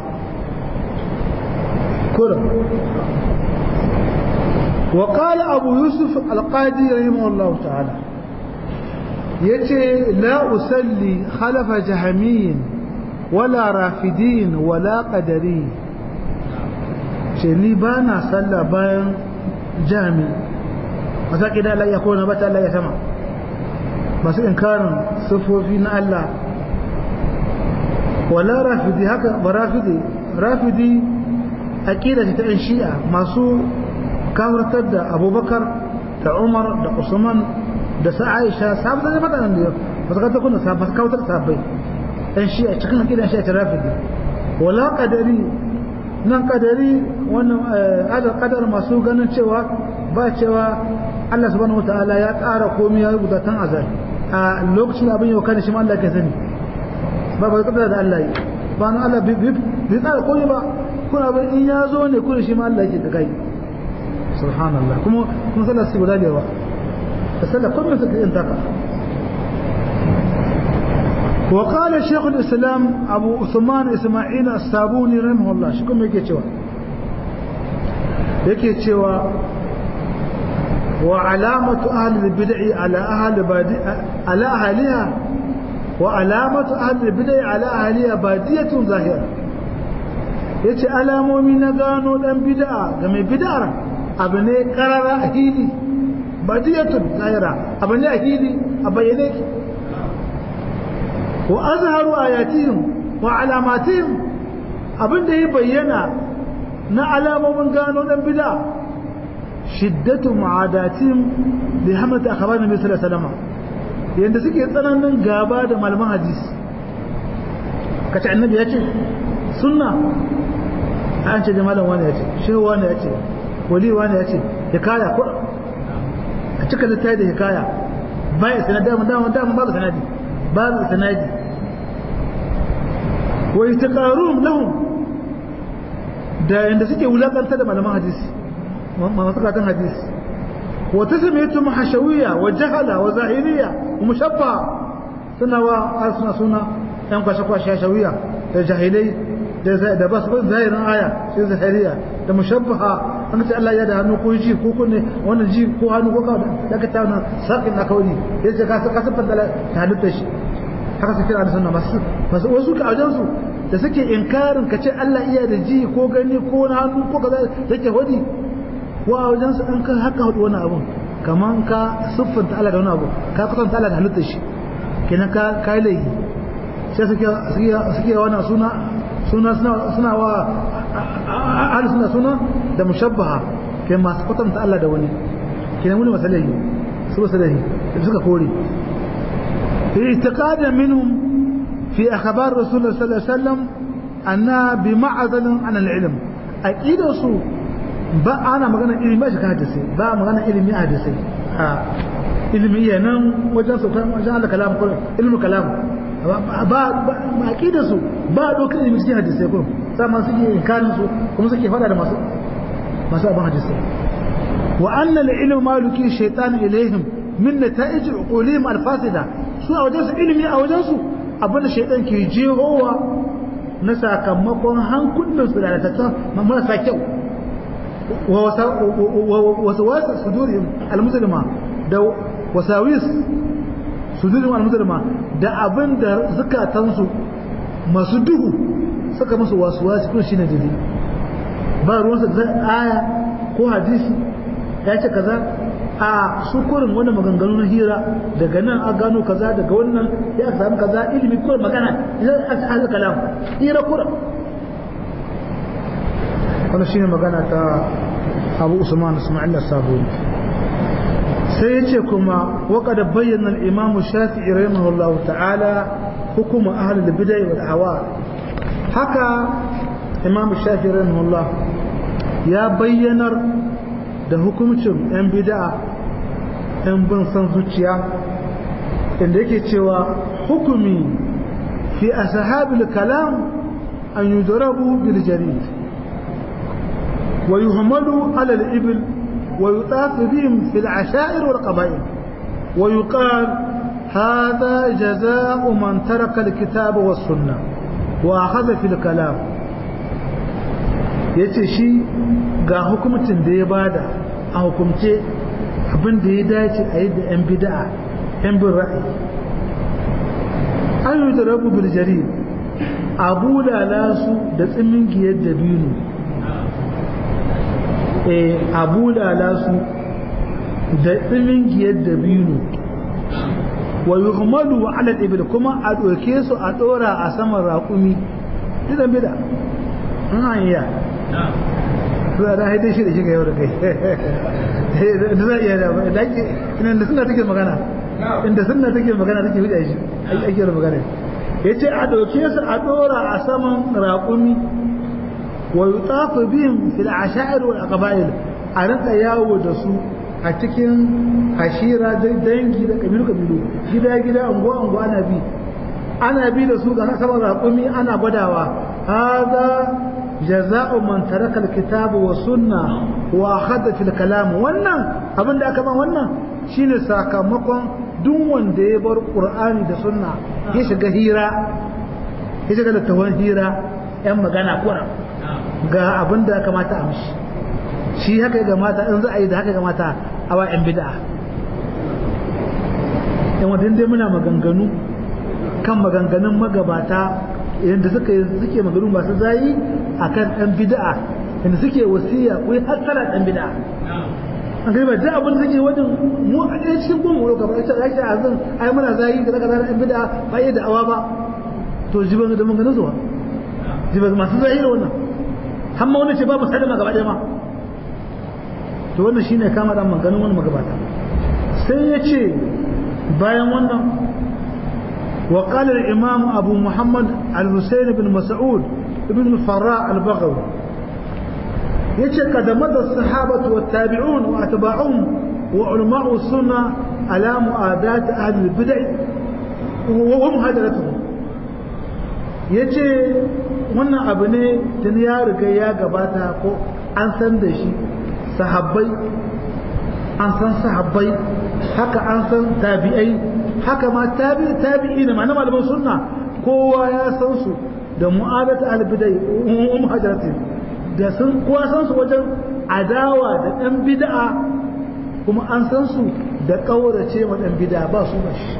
Speaker 1: kura وقال أبو يوسف القاضي رحمه الله تعالى يتي لا أسلي خلف جهمين ولا رافدين ولا قدرين شني بانا صلى بين جامي مساكي لا يكون بتا لا يسمع بس إنكار صفوفين الله ولا رافدي هكا ورافدي رافدي أكيدة تأنشيئة masu kawartar da abubakar da umar da usman da sa aisha sabu da mata nan da ba su kata kuna ba su kawartar sabai dan shi a cikin akidan shi a tirafidi wala kadari nan kadari wannan adal kadar masu ganin cewa ba cewa Allah subhanahu wataala ya tsara komai ya rubuta tan azal a lokacin abin yau kana shi ma Allah ke sani ba ba kadar da Allah yi ba na Allah bi bi tsara komai ba kuna abin in ya zo ne kuna shi ma Allah yake da gai سبحان الله كم كم صلى السبلا لي فصلى كل من انتقى وقال شيخ الإسلام أبو عثمان إسماعيل الصابوني رحمه الله شو كم يكي تشوى يكي تشوى وعلامة أهل البدع على أهل بادي على أهلها وعلامة أهل البدع على أهلها بادية ظاهرة yace alamomi na gano dan bid'a ga mai bid'ar abu ne karara a hili badiyatun zahira abu ne a hili a bayyane ki wa azharu ayatihim wa alamatihim abin da ya bayyana na alamomin gano dan bid'a shiddatu mu'adatihim bi hamlati akhbar nabi sallallahu alaihi wasallam yanda suke tsananin gaba da malaman hadisi kace annabi ya ce sunna an ce da malam wani ya ce shehu wani ya ce wali wani ya ce hikaya ko a cika littafi da hikaya baya sanadi dama dama dama babu sanadi babu sanadi wa yataqarun lahum da yanda suke wulakanta da malaman hadisi masu karatun hadisi wa tasmiyatu hashawiyya wa jahala wa zahiriya wa mushabba suna wa suna suna yan kwashe kwashe hashawiyya da jahilai da ba su ban zahirin aya sai zahiriya da mushabbaha an ce Allah ya da hannu ko ji ko kunne wannan ji ko hannu ko ka da ka tauna sakin na kauri yace ka ka sifar da halitta shi haka su kira da sunna masu masu wasu ka ajan su da suke inkarin ka ce Allah iya da ji ko gani ko na hannu ko kaza yake hodi wa a wajen su an ka haka hudu wani abun kaman ka siffanta Allah da wani abu ka kusanta Allah da halitta shi kenan ka kai laifi sai suke suke wannan suna suna suna wa ahli suna suna da mushabbaha kai masu kwatanta Allah da wani kenan wani masalahi su masalahi da suka kore اعتقادا منهم في أخبار رسول الله صلى الله عليه وسلم أنها بمعزل عن العلم أكيد su ba ana magana ilimi ba shi ka hadisi ba magana ilimi a hadisi a ilimi ya nan wajen su wajen Allah kalam ko ilmu kalam ba ba aqida su ba dokar ilimi cikin hadisi ko sama suke inkarin su kuma suke fada da masu masu abin hadisi wa anna al-ilmu maluki shaytan ilaihim min nata'ij uqulihim al-fasida su a wajen su ilimi a wajen su abinda shaytan ke jehowa na sakamakon hankulan su da lalatattu marasa kyau ووسواس صدورهم المسلمة da wasawis sujudu al-muslima da abin da zukatansu masu duhu suka musu wasuwasi kun shine dai ba ruwansa da aya ko hadisi ya ce kaza a su kurin wani maganganu na hira daga nan a gano kaza daga wannan ya samu kaza ilimi kurin magana idan a sa kalam hira kurin wannan shine magana ta Abu Usman Ismail Sabuni sai yace kuma waqad bayyana al-Imam Shafi'i rahimahullahu ta'ala hukum ahli al-bid'ah wal ahwa haka Imam Shafi'i rahimahullah ya bayyanar da hukuncin 'yan bid'a 'yan bin san zuciya inda yake cewa hukumi fi ashabil kalam an yudrabu bil jarid wa yuhmalu ala al ibil wa yutaf bihim fi al ashair wal qaba'il wa yuqal هذا جزاء من ترك الكتاب والسنة وأخذ في الكلام yace shi ga hukumcin da ya bada a hukumce abin da ya dace a yi da 'yan bida'a 'yan bin ra'ayi an yi da rabu biljari a bulala su da tsimin giyar da biyu e a bulala su da tsimin giyar da biyu wa yi umaru wa alal ibil kuma a ɗauke su a ɗora a saman raƙumi idan bida an hanyar suna da haidai shi da shiga yau da kai da za iya da da ake inda suna take magana inda suna take magana take huda shi ake da magana ya ce a ɗauke su a ɗora a saman raƙumi wa yi tafi biyun fil asha'ir wal aqbail a rinka yawo da su a cikin ashira dangi da kabilu kabilu gida gida anguwa anguwa ana bi ana bi da su ga saman raƙumi ana gwadawa hada jaza'u man taraka alkitaba wa sunna wa akhadha fil kalam wannan abin da aka ba wannan shine sakamakon duk wanda ya bar qur'ani da sunna ya shiga hira ya shiga da tawon hira yan magana kuna ga abin da kamata a mishi shi haka ya gamata in za a yi da haka ya gamata a wa yan bid'a yan wadin dai muna maganganu kan maganganun magabata yadda suka suke maganganu masu zayi akan dan bid'a inda suke wasiya ko hasara dan bid'a an gari ba duk abin da suke wajen mu a ɗaya cikin goma wani kamar ita yake a zan ai muna zayi da daga dan bid'a ba iya da'awa ba to jiban da mun ganin zuwa jiban masu zayi da wannan har ma wani ce ba mu sadama gaba ɗaya ma to wannan shine kama da maganin wani magabata sai ya ce bayan wannan وقال الإمام أبو محمد الحسين بن مسعود بن الفراء البغوي يجي قد مضى الصحابة والتابعون وأتباعهم وعلماء السنة على مؤاداة أهل البدع ومهاجرتهم yace wannan abu ne tun ya riga ya gabata ko an san da shi sahabbai an san sahabbai haka an san tabi'ai haka ma tabi tabi'i ne ma'ana malaman sunna kowa ya san su da mu'adata albidai um hajarati da sun kowa san su wajen adawa da dan bid'a kuma an san su da kaurace wa dan bid'a ba su ba shi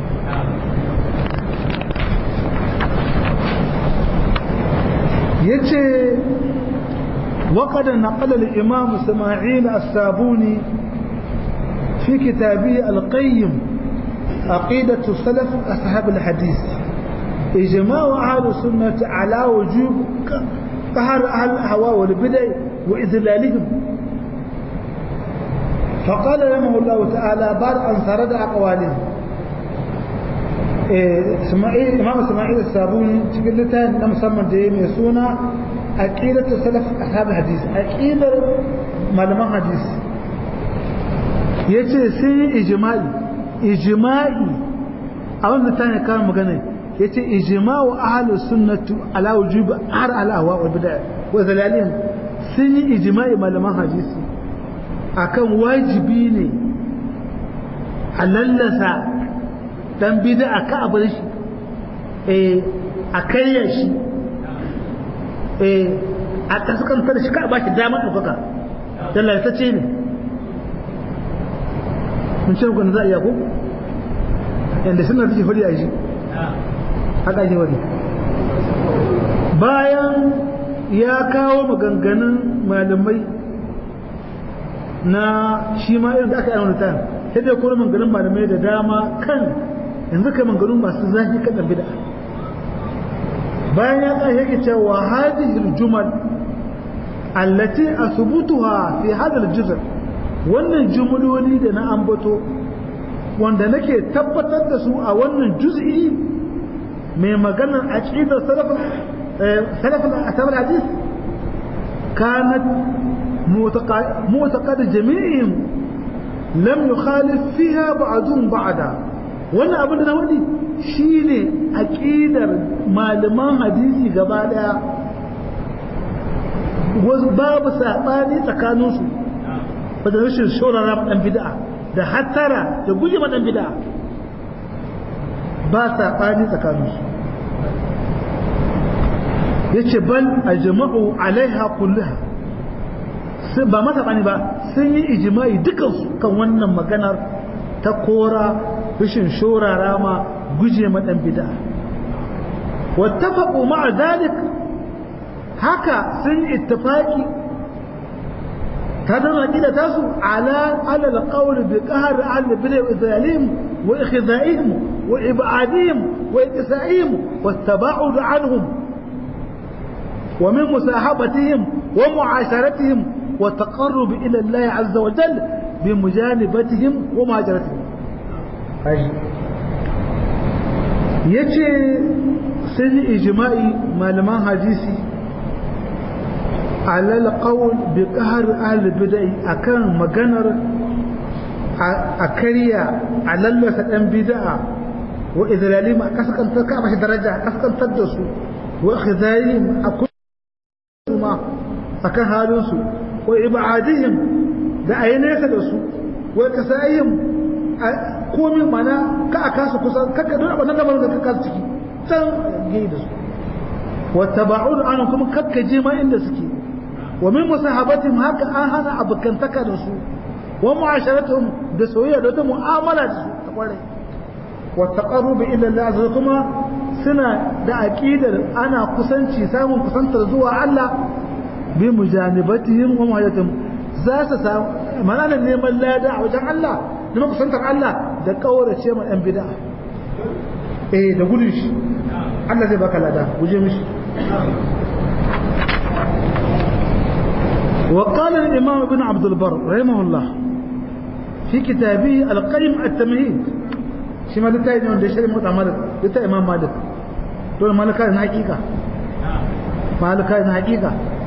Speaker 1: yace وقد نقل الإمام سماعيل السابوني في كتابه القيم عقيدة السلف أصحاب الحديث إجماع أهل السنة على وجوب قهر أهل الأهواء والبدع وإذلالهم فقال رحمه الله تعالى بعد أن سرد أقوالهم إسماعيل إمام إسماعيل السابوني تقول لتا نمسمى ديم يسونا عقيدة السلف أصحاب الحديث عقيدة معلمان حديث yace sun yi ijma'i ijma'i a wannan ta ne kan magana yace ijma'u ahlus sunnati ala wujub har ala wa wal bid'ah wa zalalin sun yi ijma'i malaman hadisi akan wajibi ne a lallasa dan bid'a ka abar shi eh a kayya shi eh a kaskantar shi ka ba shi damar ɗaukaka dallatacce ne mun ce muku za a iya ko yadda suna take fari a shi haka ake wani bayan ya kawo maganganun malamai na shi ma irin da aka yi wani tayin sai dai kuma maganganun malamai da dama kan yanzu kai maganganun masu zafi kan ɗan bida bayan ya ƙashe yake cewa hadihil jumal allati asbutuha fi hadal juzr wannan jumloli da na ambato wanda nake tabbatar da su a wannan juz'i mai maganar aqidar salaf salaf al hadith kanat معتقد جميعهم لم يخالف فيها بعضهم بعضا wannan abin da na wadi shine aqidar malaman hadisi gaba daya wasu babu sabani tsakanin su ba da rashin shorara dan bid'a da hattara da guje ma dan bid'a ba sabani tsakanin su yace bal ajma'u alaiha kullaha ba masa bani ba sun yi ijimai dukansu kan wannan maganar ta kora rashin shorara ma guje ma dan bid'a wattafaqu ma'a dalik haka sun ittifaqi ta da aqida tasu ala ala alqawl bi qahr al bid'a wa zalim wa ikhda'ihim wa ib'adihim wa ittisa'ihim wa taba'ud anhum ومن مصاحبتهم ومعاشرتهم والتقرب إلى الله عز وجل بمجانبتهم ومهاجرتهم yace sun yi ijma'i malaman hadisi alal qawl bi qahr ahli bid'ah akan maganar a kariya a lallasa dan bid'a wa idralim a kaskantar ka bashi daraja kaskantar da su wa khizayim a kuma akan halin su wa ibadihim da ayi nesa da su wa kasayim komi mana ka a kasa kusa kakka don abin da da ka kasa ciki can gai da su wa taba'ud an kuma kakka je ma inda suke wa min musahabatihim haka an hana abokantaka da su wa mu'asharatuhum da soyayya da wata mu'amala da su ta kware wa taqarrub ila Allah azza kuma suna da aqidar ana kusanci samun kusantar zuwa Allah bi mujanibatihim wa muhajatihim za su samu mana neman lada a wajen Allah neman kusantar Allah da kaurace ma ɗan bid'a eh da gudun shi Allah zai baka lada guje mishi وقال الإمام ابن عبد البر رحمه الله في كتابه القيم التمهيد شما لتا يجب أن يشتري موت مالك لتا إمام مالك دول مالك هذا حقيقة مالك هذا حقيقة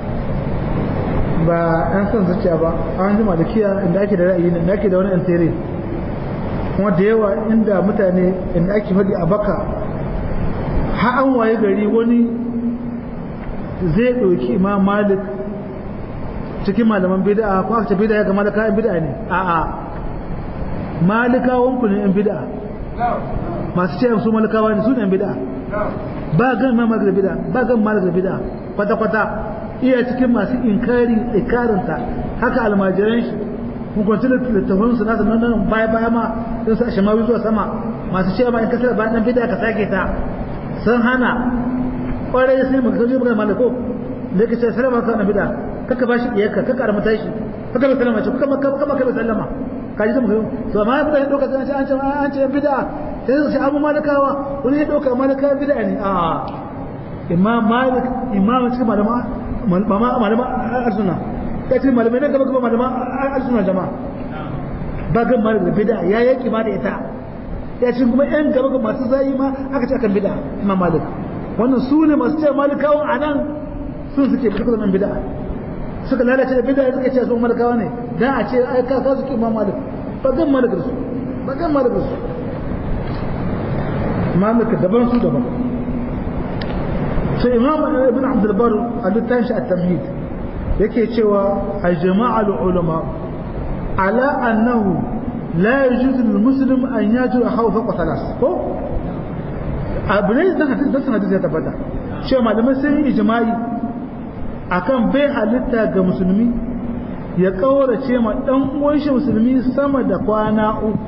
Speaker 1: ba an san zuciya ba an ji malikiya inda ake da ra'ayi inda ake da wani antere kuma da yawa inda mutane inda ake faɗi a baka har an waye gari wani zai ɗauki imam malik cikin malaman bid'a ko aka ce bid'a ga malaka yan bid'a ne a'a malikawan ku ne yan bid'a masu ce su malikawa ne su ne yan bid'a ba gan ma malik da bid'a ba gan malik da bid'a kwata kwata iya cikin masu inkari ikarinta haka almajiran shi hukunci da littafin su nasu nan nan baya baya ma sun sa shamawi zuwa sama masu cewa ma in kasar bayan dan bid'a ka sake ta sun hana kwarai sai mu kaje magana malako da yake ce salama ka na bid'a kaka bashi iyaka kaka armata shi kaka bai sallama ce kaka kaka kaka bai sallama kaji da mu to amma ya fita doka an ce an ce an ce bid'a sai su ce abu malakawa wani ya doka malaka bid'a ne a imam malik imam cikin malama malama malama arsuna ya ce malamai nan gaba gaba malama arsuna jama'a ba gan malik da bid'a ya yaki ma da ita ya ce kuma yan gaba gaba masu zayi ma aka ce akan bid'a imam malik wannan su ne masu ce malikawan anan sun suke fita nan bid'a suka lalace da bid'a suka ce sun malikawa ne dan a ce ai ka su imam malik ba gan malik da su ba gan malik da su malik daban su daban sai imam ibn abd al-bar a littafin shi at-tamhid yake cewa ajma'a al-ulama ala annahu la yajuzu lil-muslim an yajura khawfa qatalas ko abu ne da hadisi da hadisi ya tabbata cewa malamai sun yi ijma'i akan bai halitta ga musulmi ya kaurace ma dan uwan shi musulmi sama da kwana uku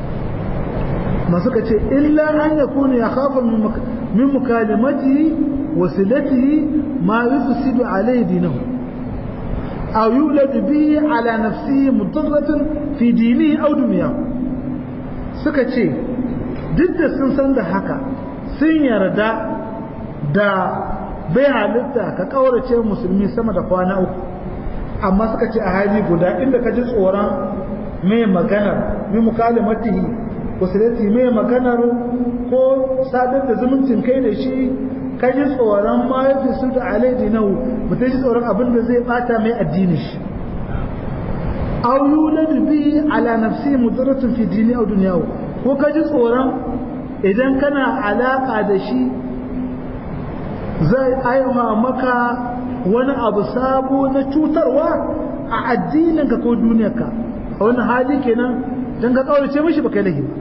Speaker 1: masu ka ce illa an ya kuna ya khafa min mukalimati wasilatihi ma yufsidu alayhi dinahu aw yulad bihi ala nafsihi mudarratun fi dinihi aw dunyahu suka ce duk da sun san da haka sun yarda da bai halitta ka kaurace musulmi sama da kwana uku amma suka ce a hali guda inda ka ji tsoron mai maganar mai mukalimatihi wasilati mai maganar ko sadar da zumuncin kai da shi ka ji tsoron ma ya fi su da alaidi nau mutum ji tsoron abin da zai bata mai addini shi aw yuladu bi ala nafsi mudarratun fi dini aw dunyahu ko ka ji tsoron idan kana alaka da shi zai aiwa maka wani abu sabo na cutarwa a addininka ko duniyarka a wani hali kenan don ka kaurace mishi baka yi lahi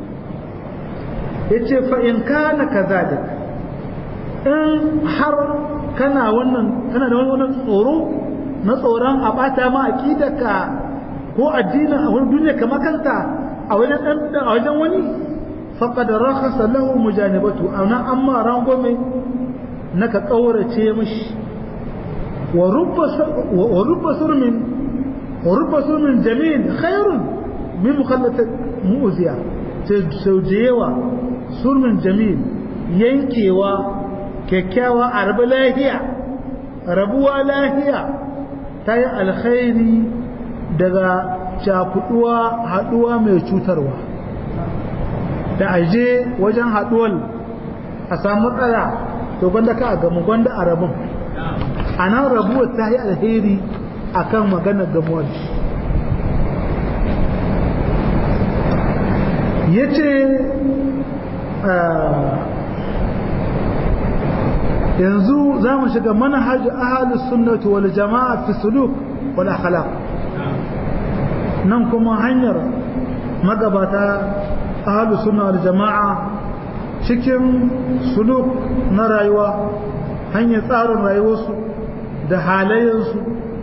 Speaker 1: ya ce fa'in kana ka zalik in har kana wannan kana da wani tsoro na tsoron a bata ma aƙidarka ko addinin a wani duniya kamar kanta a wajen ɗan a wajen wani faqad rakhasa lahu mujanibatu ana amma rangome naka kaurace mishi wa rubba wa rubba surmin wa rubba surmin jamil khairun min mukhallat mu'ziya sau da yawa surmin jamil yankewa kyakkyawa a rabu lahiya rabuwa lahiya ta yi alkhairi daga cakuduwa haduwa mai cutarwa da aje wajen haduwar a samu matsala to gwanda ka a gamu gwanda a rabin a nan rabuwar ta yi alheri a kan maganar gamuwar ya ce yanzu za mu shiga manhaj ahalus sunnati wal jama'a fi suluk wal akhlaq nan kuma hanyar magabata ahalus sunna wal jama'a cikin suluk na rayuwa hanyar tsarin rayuwarsu da halayensu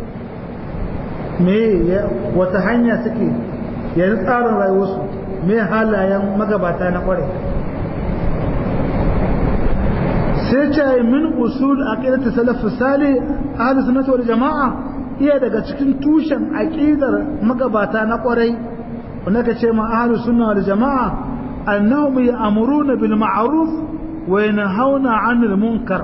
Speaker 1: me wata hanya suke yanzu tsarin rayuwarsu me halayen magabata na kwarai sai ce min usul aqidatu salaf salih ahli sunnah wal jamaa iya daga cikin tushen aqidar magabata na kwarai wanda ka ce ma ahli sunnah wal jamaa annahum ya'muruna bil ma'ruf wa yanhauna 'anil munkar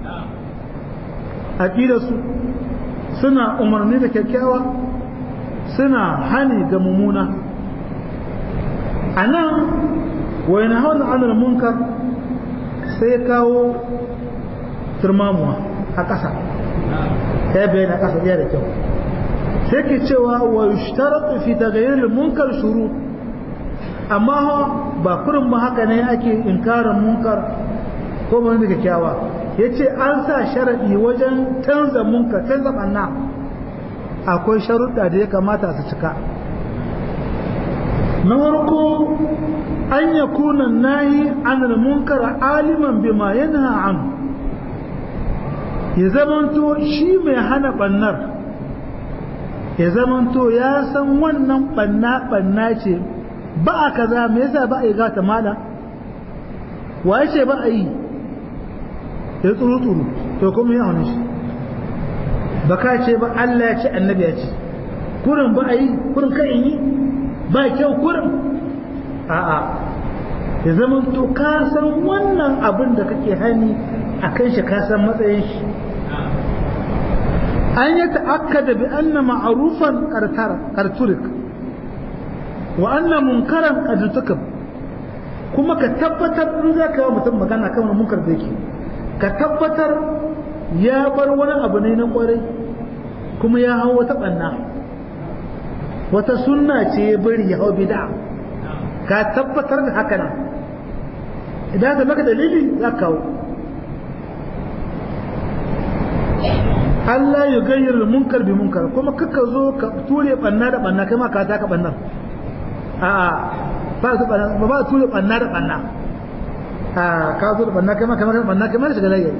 Speaker 1: aqidarsu suna umarni da kyakkyawa suna hani ga mumuna anan wa yanhauna 'anil munkar sai kawo turmamuwa a ƙasa ya bayyana ƙasa iya da kyau sai ke cewa wa yushtaratu fi taghayyur munkar shuru amma ba kurin ba haka ne ake inkarin munkar ko ba da kyakkyawa yace an sa sharadi wajen canza munkar canza banna akwai sharuɗa da ya kamata su cika na farko an ya kuna nahi anil munkar aliman bima yanha an ya zamanto shi mai hana bannar ya zamanto ya san wannan banna banna ce ba a kaza me yasa ba a yi gata mala wa ya ce ba a yi ya tsuru tsuru to kuma ya hana shi ba ka ce ba Allah ya ce annabi ya ce kurin ba a yi kurin ka yi ba kyau kurin a'a ya zama to ka san wannan abin da kake hani a kan shi ka san matsayin shi an yi ta'akkada bi anna ma'rufan karturik wa anna munkaran qadtukab kuma ka tabbatar in za ka yi mutum magana kan wani munkar da yake ka tabbatar ya bar wani abu ne na kwarai kuma ya hau wata banna wata sunna ce ya bari ya hau bid'a ka tabbatar da haka nan idan ka maka dalili za ka kawo Allah ya gayyar munkar bi munkar kuma kaka zo ka ture banna da banna kai ma ka taka bannar a'a ba su banna ba ba ture banna da banna a ka zo da banna kai ma kai ma banna kai ma shiga layi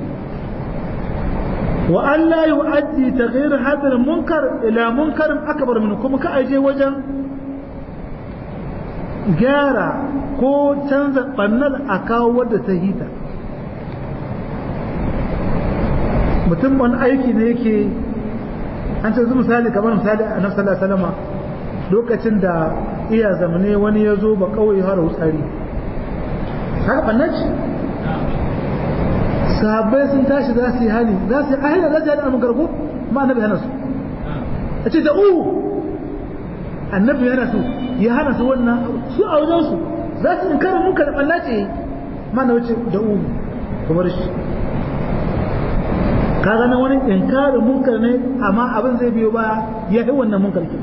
Speaker 1: wa an la yu'addi taghyir hadha al-munkar ila munkarin akbar min kuma ka aje wajen gyara ko canza bannar a kawo wadda ta hita mutum wani aiki ne yake an ce zu misali kamar misali a nafsa Allah salama lokacin da iya zamane wani ya zo ba kawai har wutsari haka ɓannan ce sahabbai sun tashi za su yi hali za su yi ahila za su yi hali a magarko ma annabi hana su a ce da uhu annabi hana su ya hana su wannan su a wajen su za su in kara muka da ɓanna ce ma na wuce da uhu kamar shi ka gana wani inkarin munkar ne amma abin zai biyo baya ya yi wannan munkar ke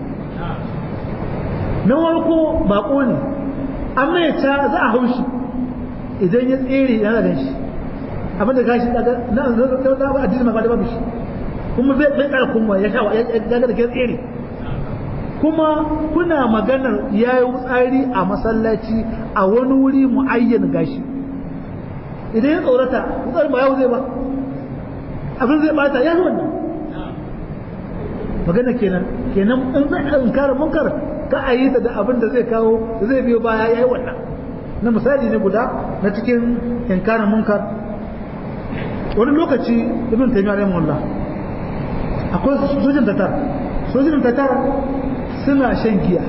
Speaker 1: na warko bako ne amma ya ta za a haushi idan ya tsere yana da shi abin da gashi daga na da ba addini ma ba da babu shi kuma zai zai kara kuma ya sha ya daga da ke tsere kuma kuna maganar yayi wutsari a masallaci a wani wuri muayyan gashi idan ya tsorata wutsari ba yau zai ba abin zai bata ya yi wannan magana kenan kenan in zai inkara munkar ka a yi ta da abin da zai kawo da zai biyo baya ya yi wannan na misali ne guda na cikin inkarin munkar wani lokaci ibn taymiyyah rahimahullah akwai sojin tatar sojin tatar suna shan giya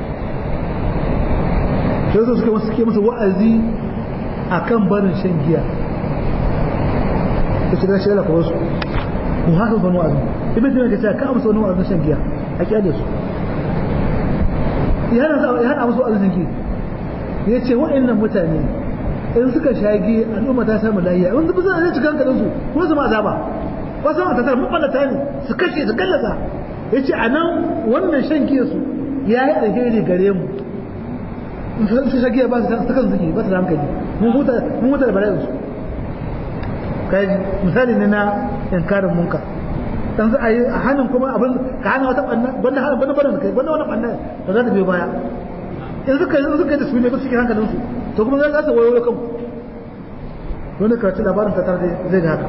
Speaker 1: sai su suke suke masa wa'azi akan barin shan giya ta shiga shi ko wasu ko haka fa wa'azi ibn taymiyyah ya ce ka amsa wani wa'azin shan giya a kyale su ya hana musu wa'azin giya ya ce wa'annan mutane in suka shagi al'umma ta samu lahiya in zubi suna cikin hankalin su kuma su ma azaba wasu ma tasar maballata ne su kashe su gallasa ya ce a nan wannan shan giya su ya yi alheri gare mu su shagiya ba su ta kan zuki ba su da hankali mun huta da bala'in su kai misali ne na inkarin munka dan za a yi a hannun kuma abin ka hana wata ɓanna wanda hana wani barin kai wanda wani ɓanna da za ta biyo baya in suka yi suka yi da su ne ba su ke hankalin su to kuma za su wayo kanku wani karatu labarin ta tare zai ga haka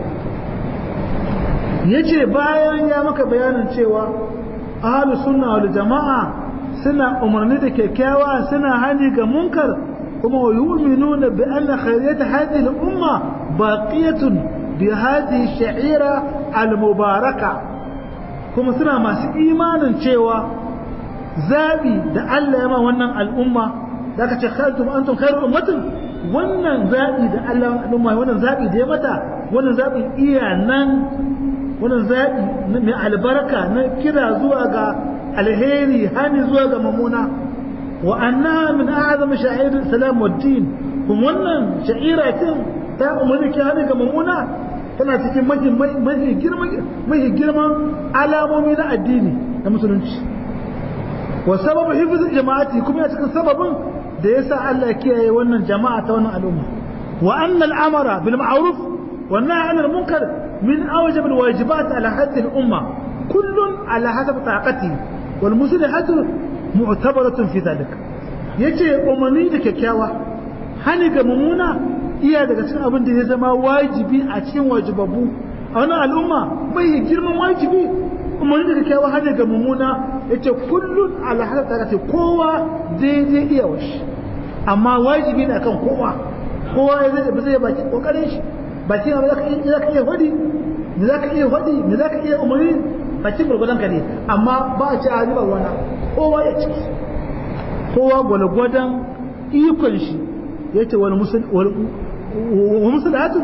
Speaker 1: yace bayan ya maka bayanin cewa ahlus sunna wal jama'a suna umarni da kyakkyawa suna hani ga munkar kuma wa yu'minuna bi anna khayriyat hadhihi al-umma baqiyatun bi hadhihi sha'ira al-mubaraka kuma suna masu imanin cewa zabi da Allah ya ma wannan al'umma da aka ce khairtum antum khairu ummatin wannan zabi da Allah al'umma wannan zabi da ya mata wannan zabi iya nan wannan zabi mai albarka na kira zuwa ga alheri hani zuwa ga mamuna wa anna min a'zami sha'ir salam wa din kuma wannan sha'ira tin ta umarni ki hani ga mamuna tana cikin mahi mahi girman mahi girman alamomi na addini na musulunci wa sababu hifz jama'ati kuma ya cikin sababin da yasa Allah kiyaye wannan jama'a ta wannan al'umma wa anna al'amara bil ma'ruf wa nahy 'anil munkar min awjab al wajibat ala hadhihi al umma kullun ala hasab taqati wal muslihatu mu'tabaratun fi dhalik yace umarni da kyakkyawa hani ga mumuna iya daga cikin abin da ya zama wajibi a cikin wajibabu a wannan al'umma mai girman wajibi umarni da kyakkyawa hani ga mumuna yace kullun ala hasab taqati kowa daidai iya washi amma wajibi ne akan kowa kowa ya zai ba zai baki kokarin shi baki ba zaka iya zaka iya hodi me zaka iya hodi me zaka iya umarni baki gurgudan ka ne amma ba a ci a riba wana kowa ya ci kowa gwalgwadan ikon shi yace wal musul wal musulhatun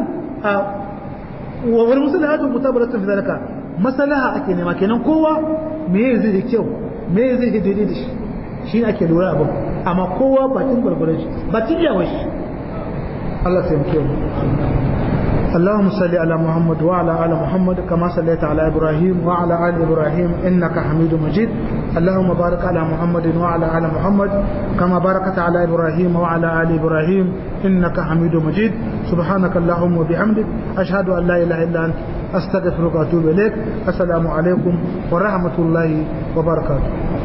Speaker 1: wal musulhatun mutabaratun fi zalika maslaha ake nema kenan kowa me zai da kyau me zai daidai da shi shi ake lura abin amma kowa bakin gwargwaron shi bakin yawon shi Allah ta yanke mu اللهم صل على محمد وعلى ال محمد كما صليت على ابراهيم وعلى ال ابراهيم انك حميد مجيد اللهم بارك على محمد وعلى ال محمد كما باركت على ابراهيم وعلى ال ابراهيم انك حميد مجيد سبحانك اللهم وبحمدك اشهد ان لا اله الا انت استغفرك واتوب اليك السلام عليكم ورحمه الله وبركاته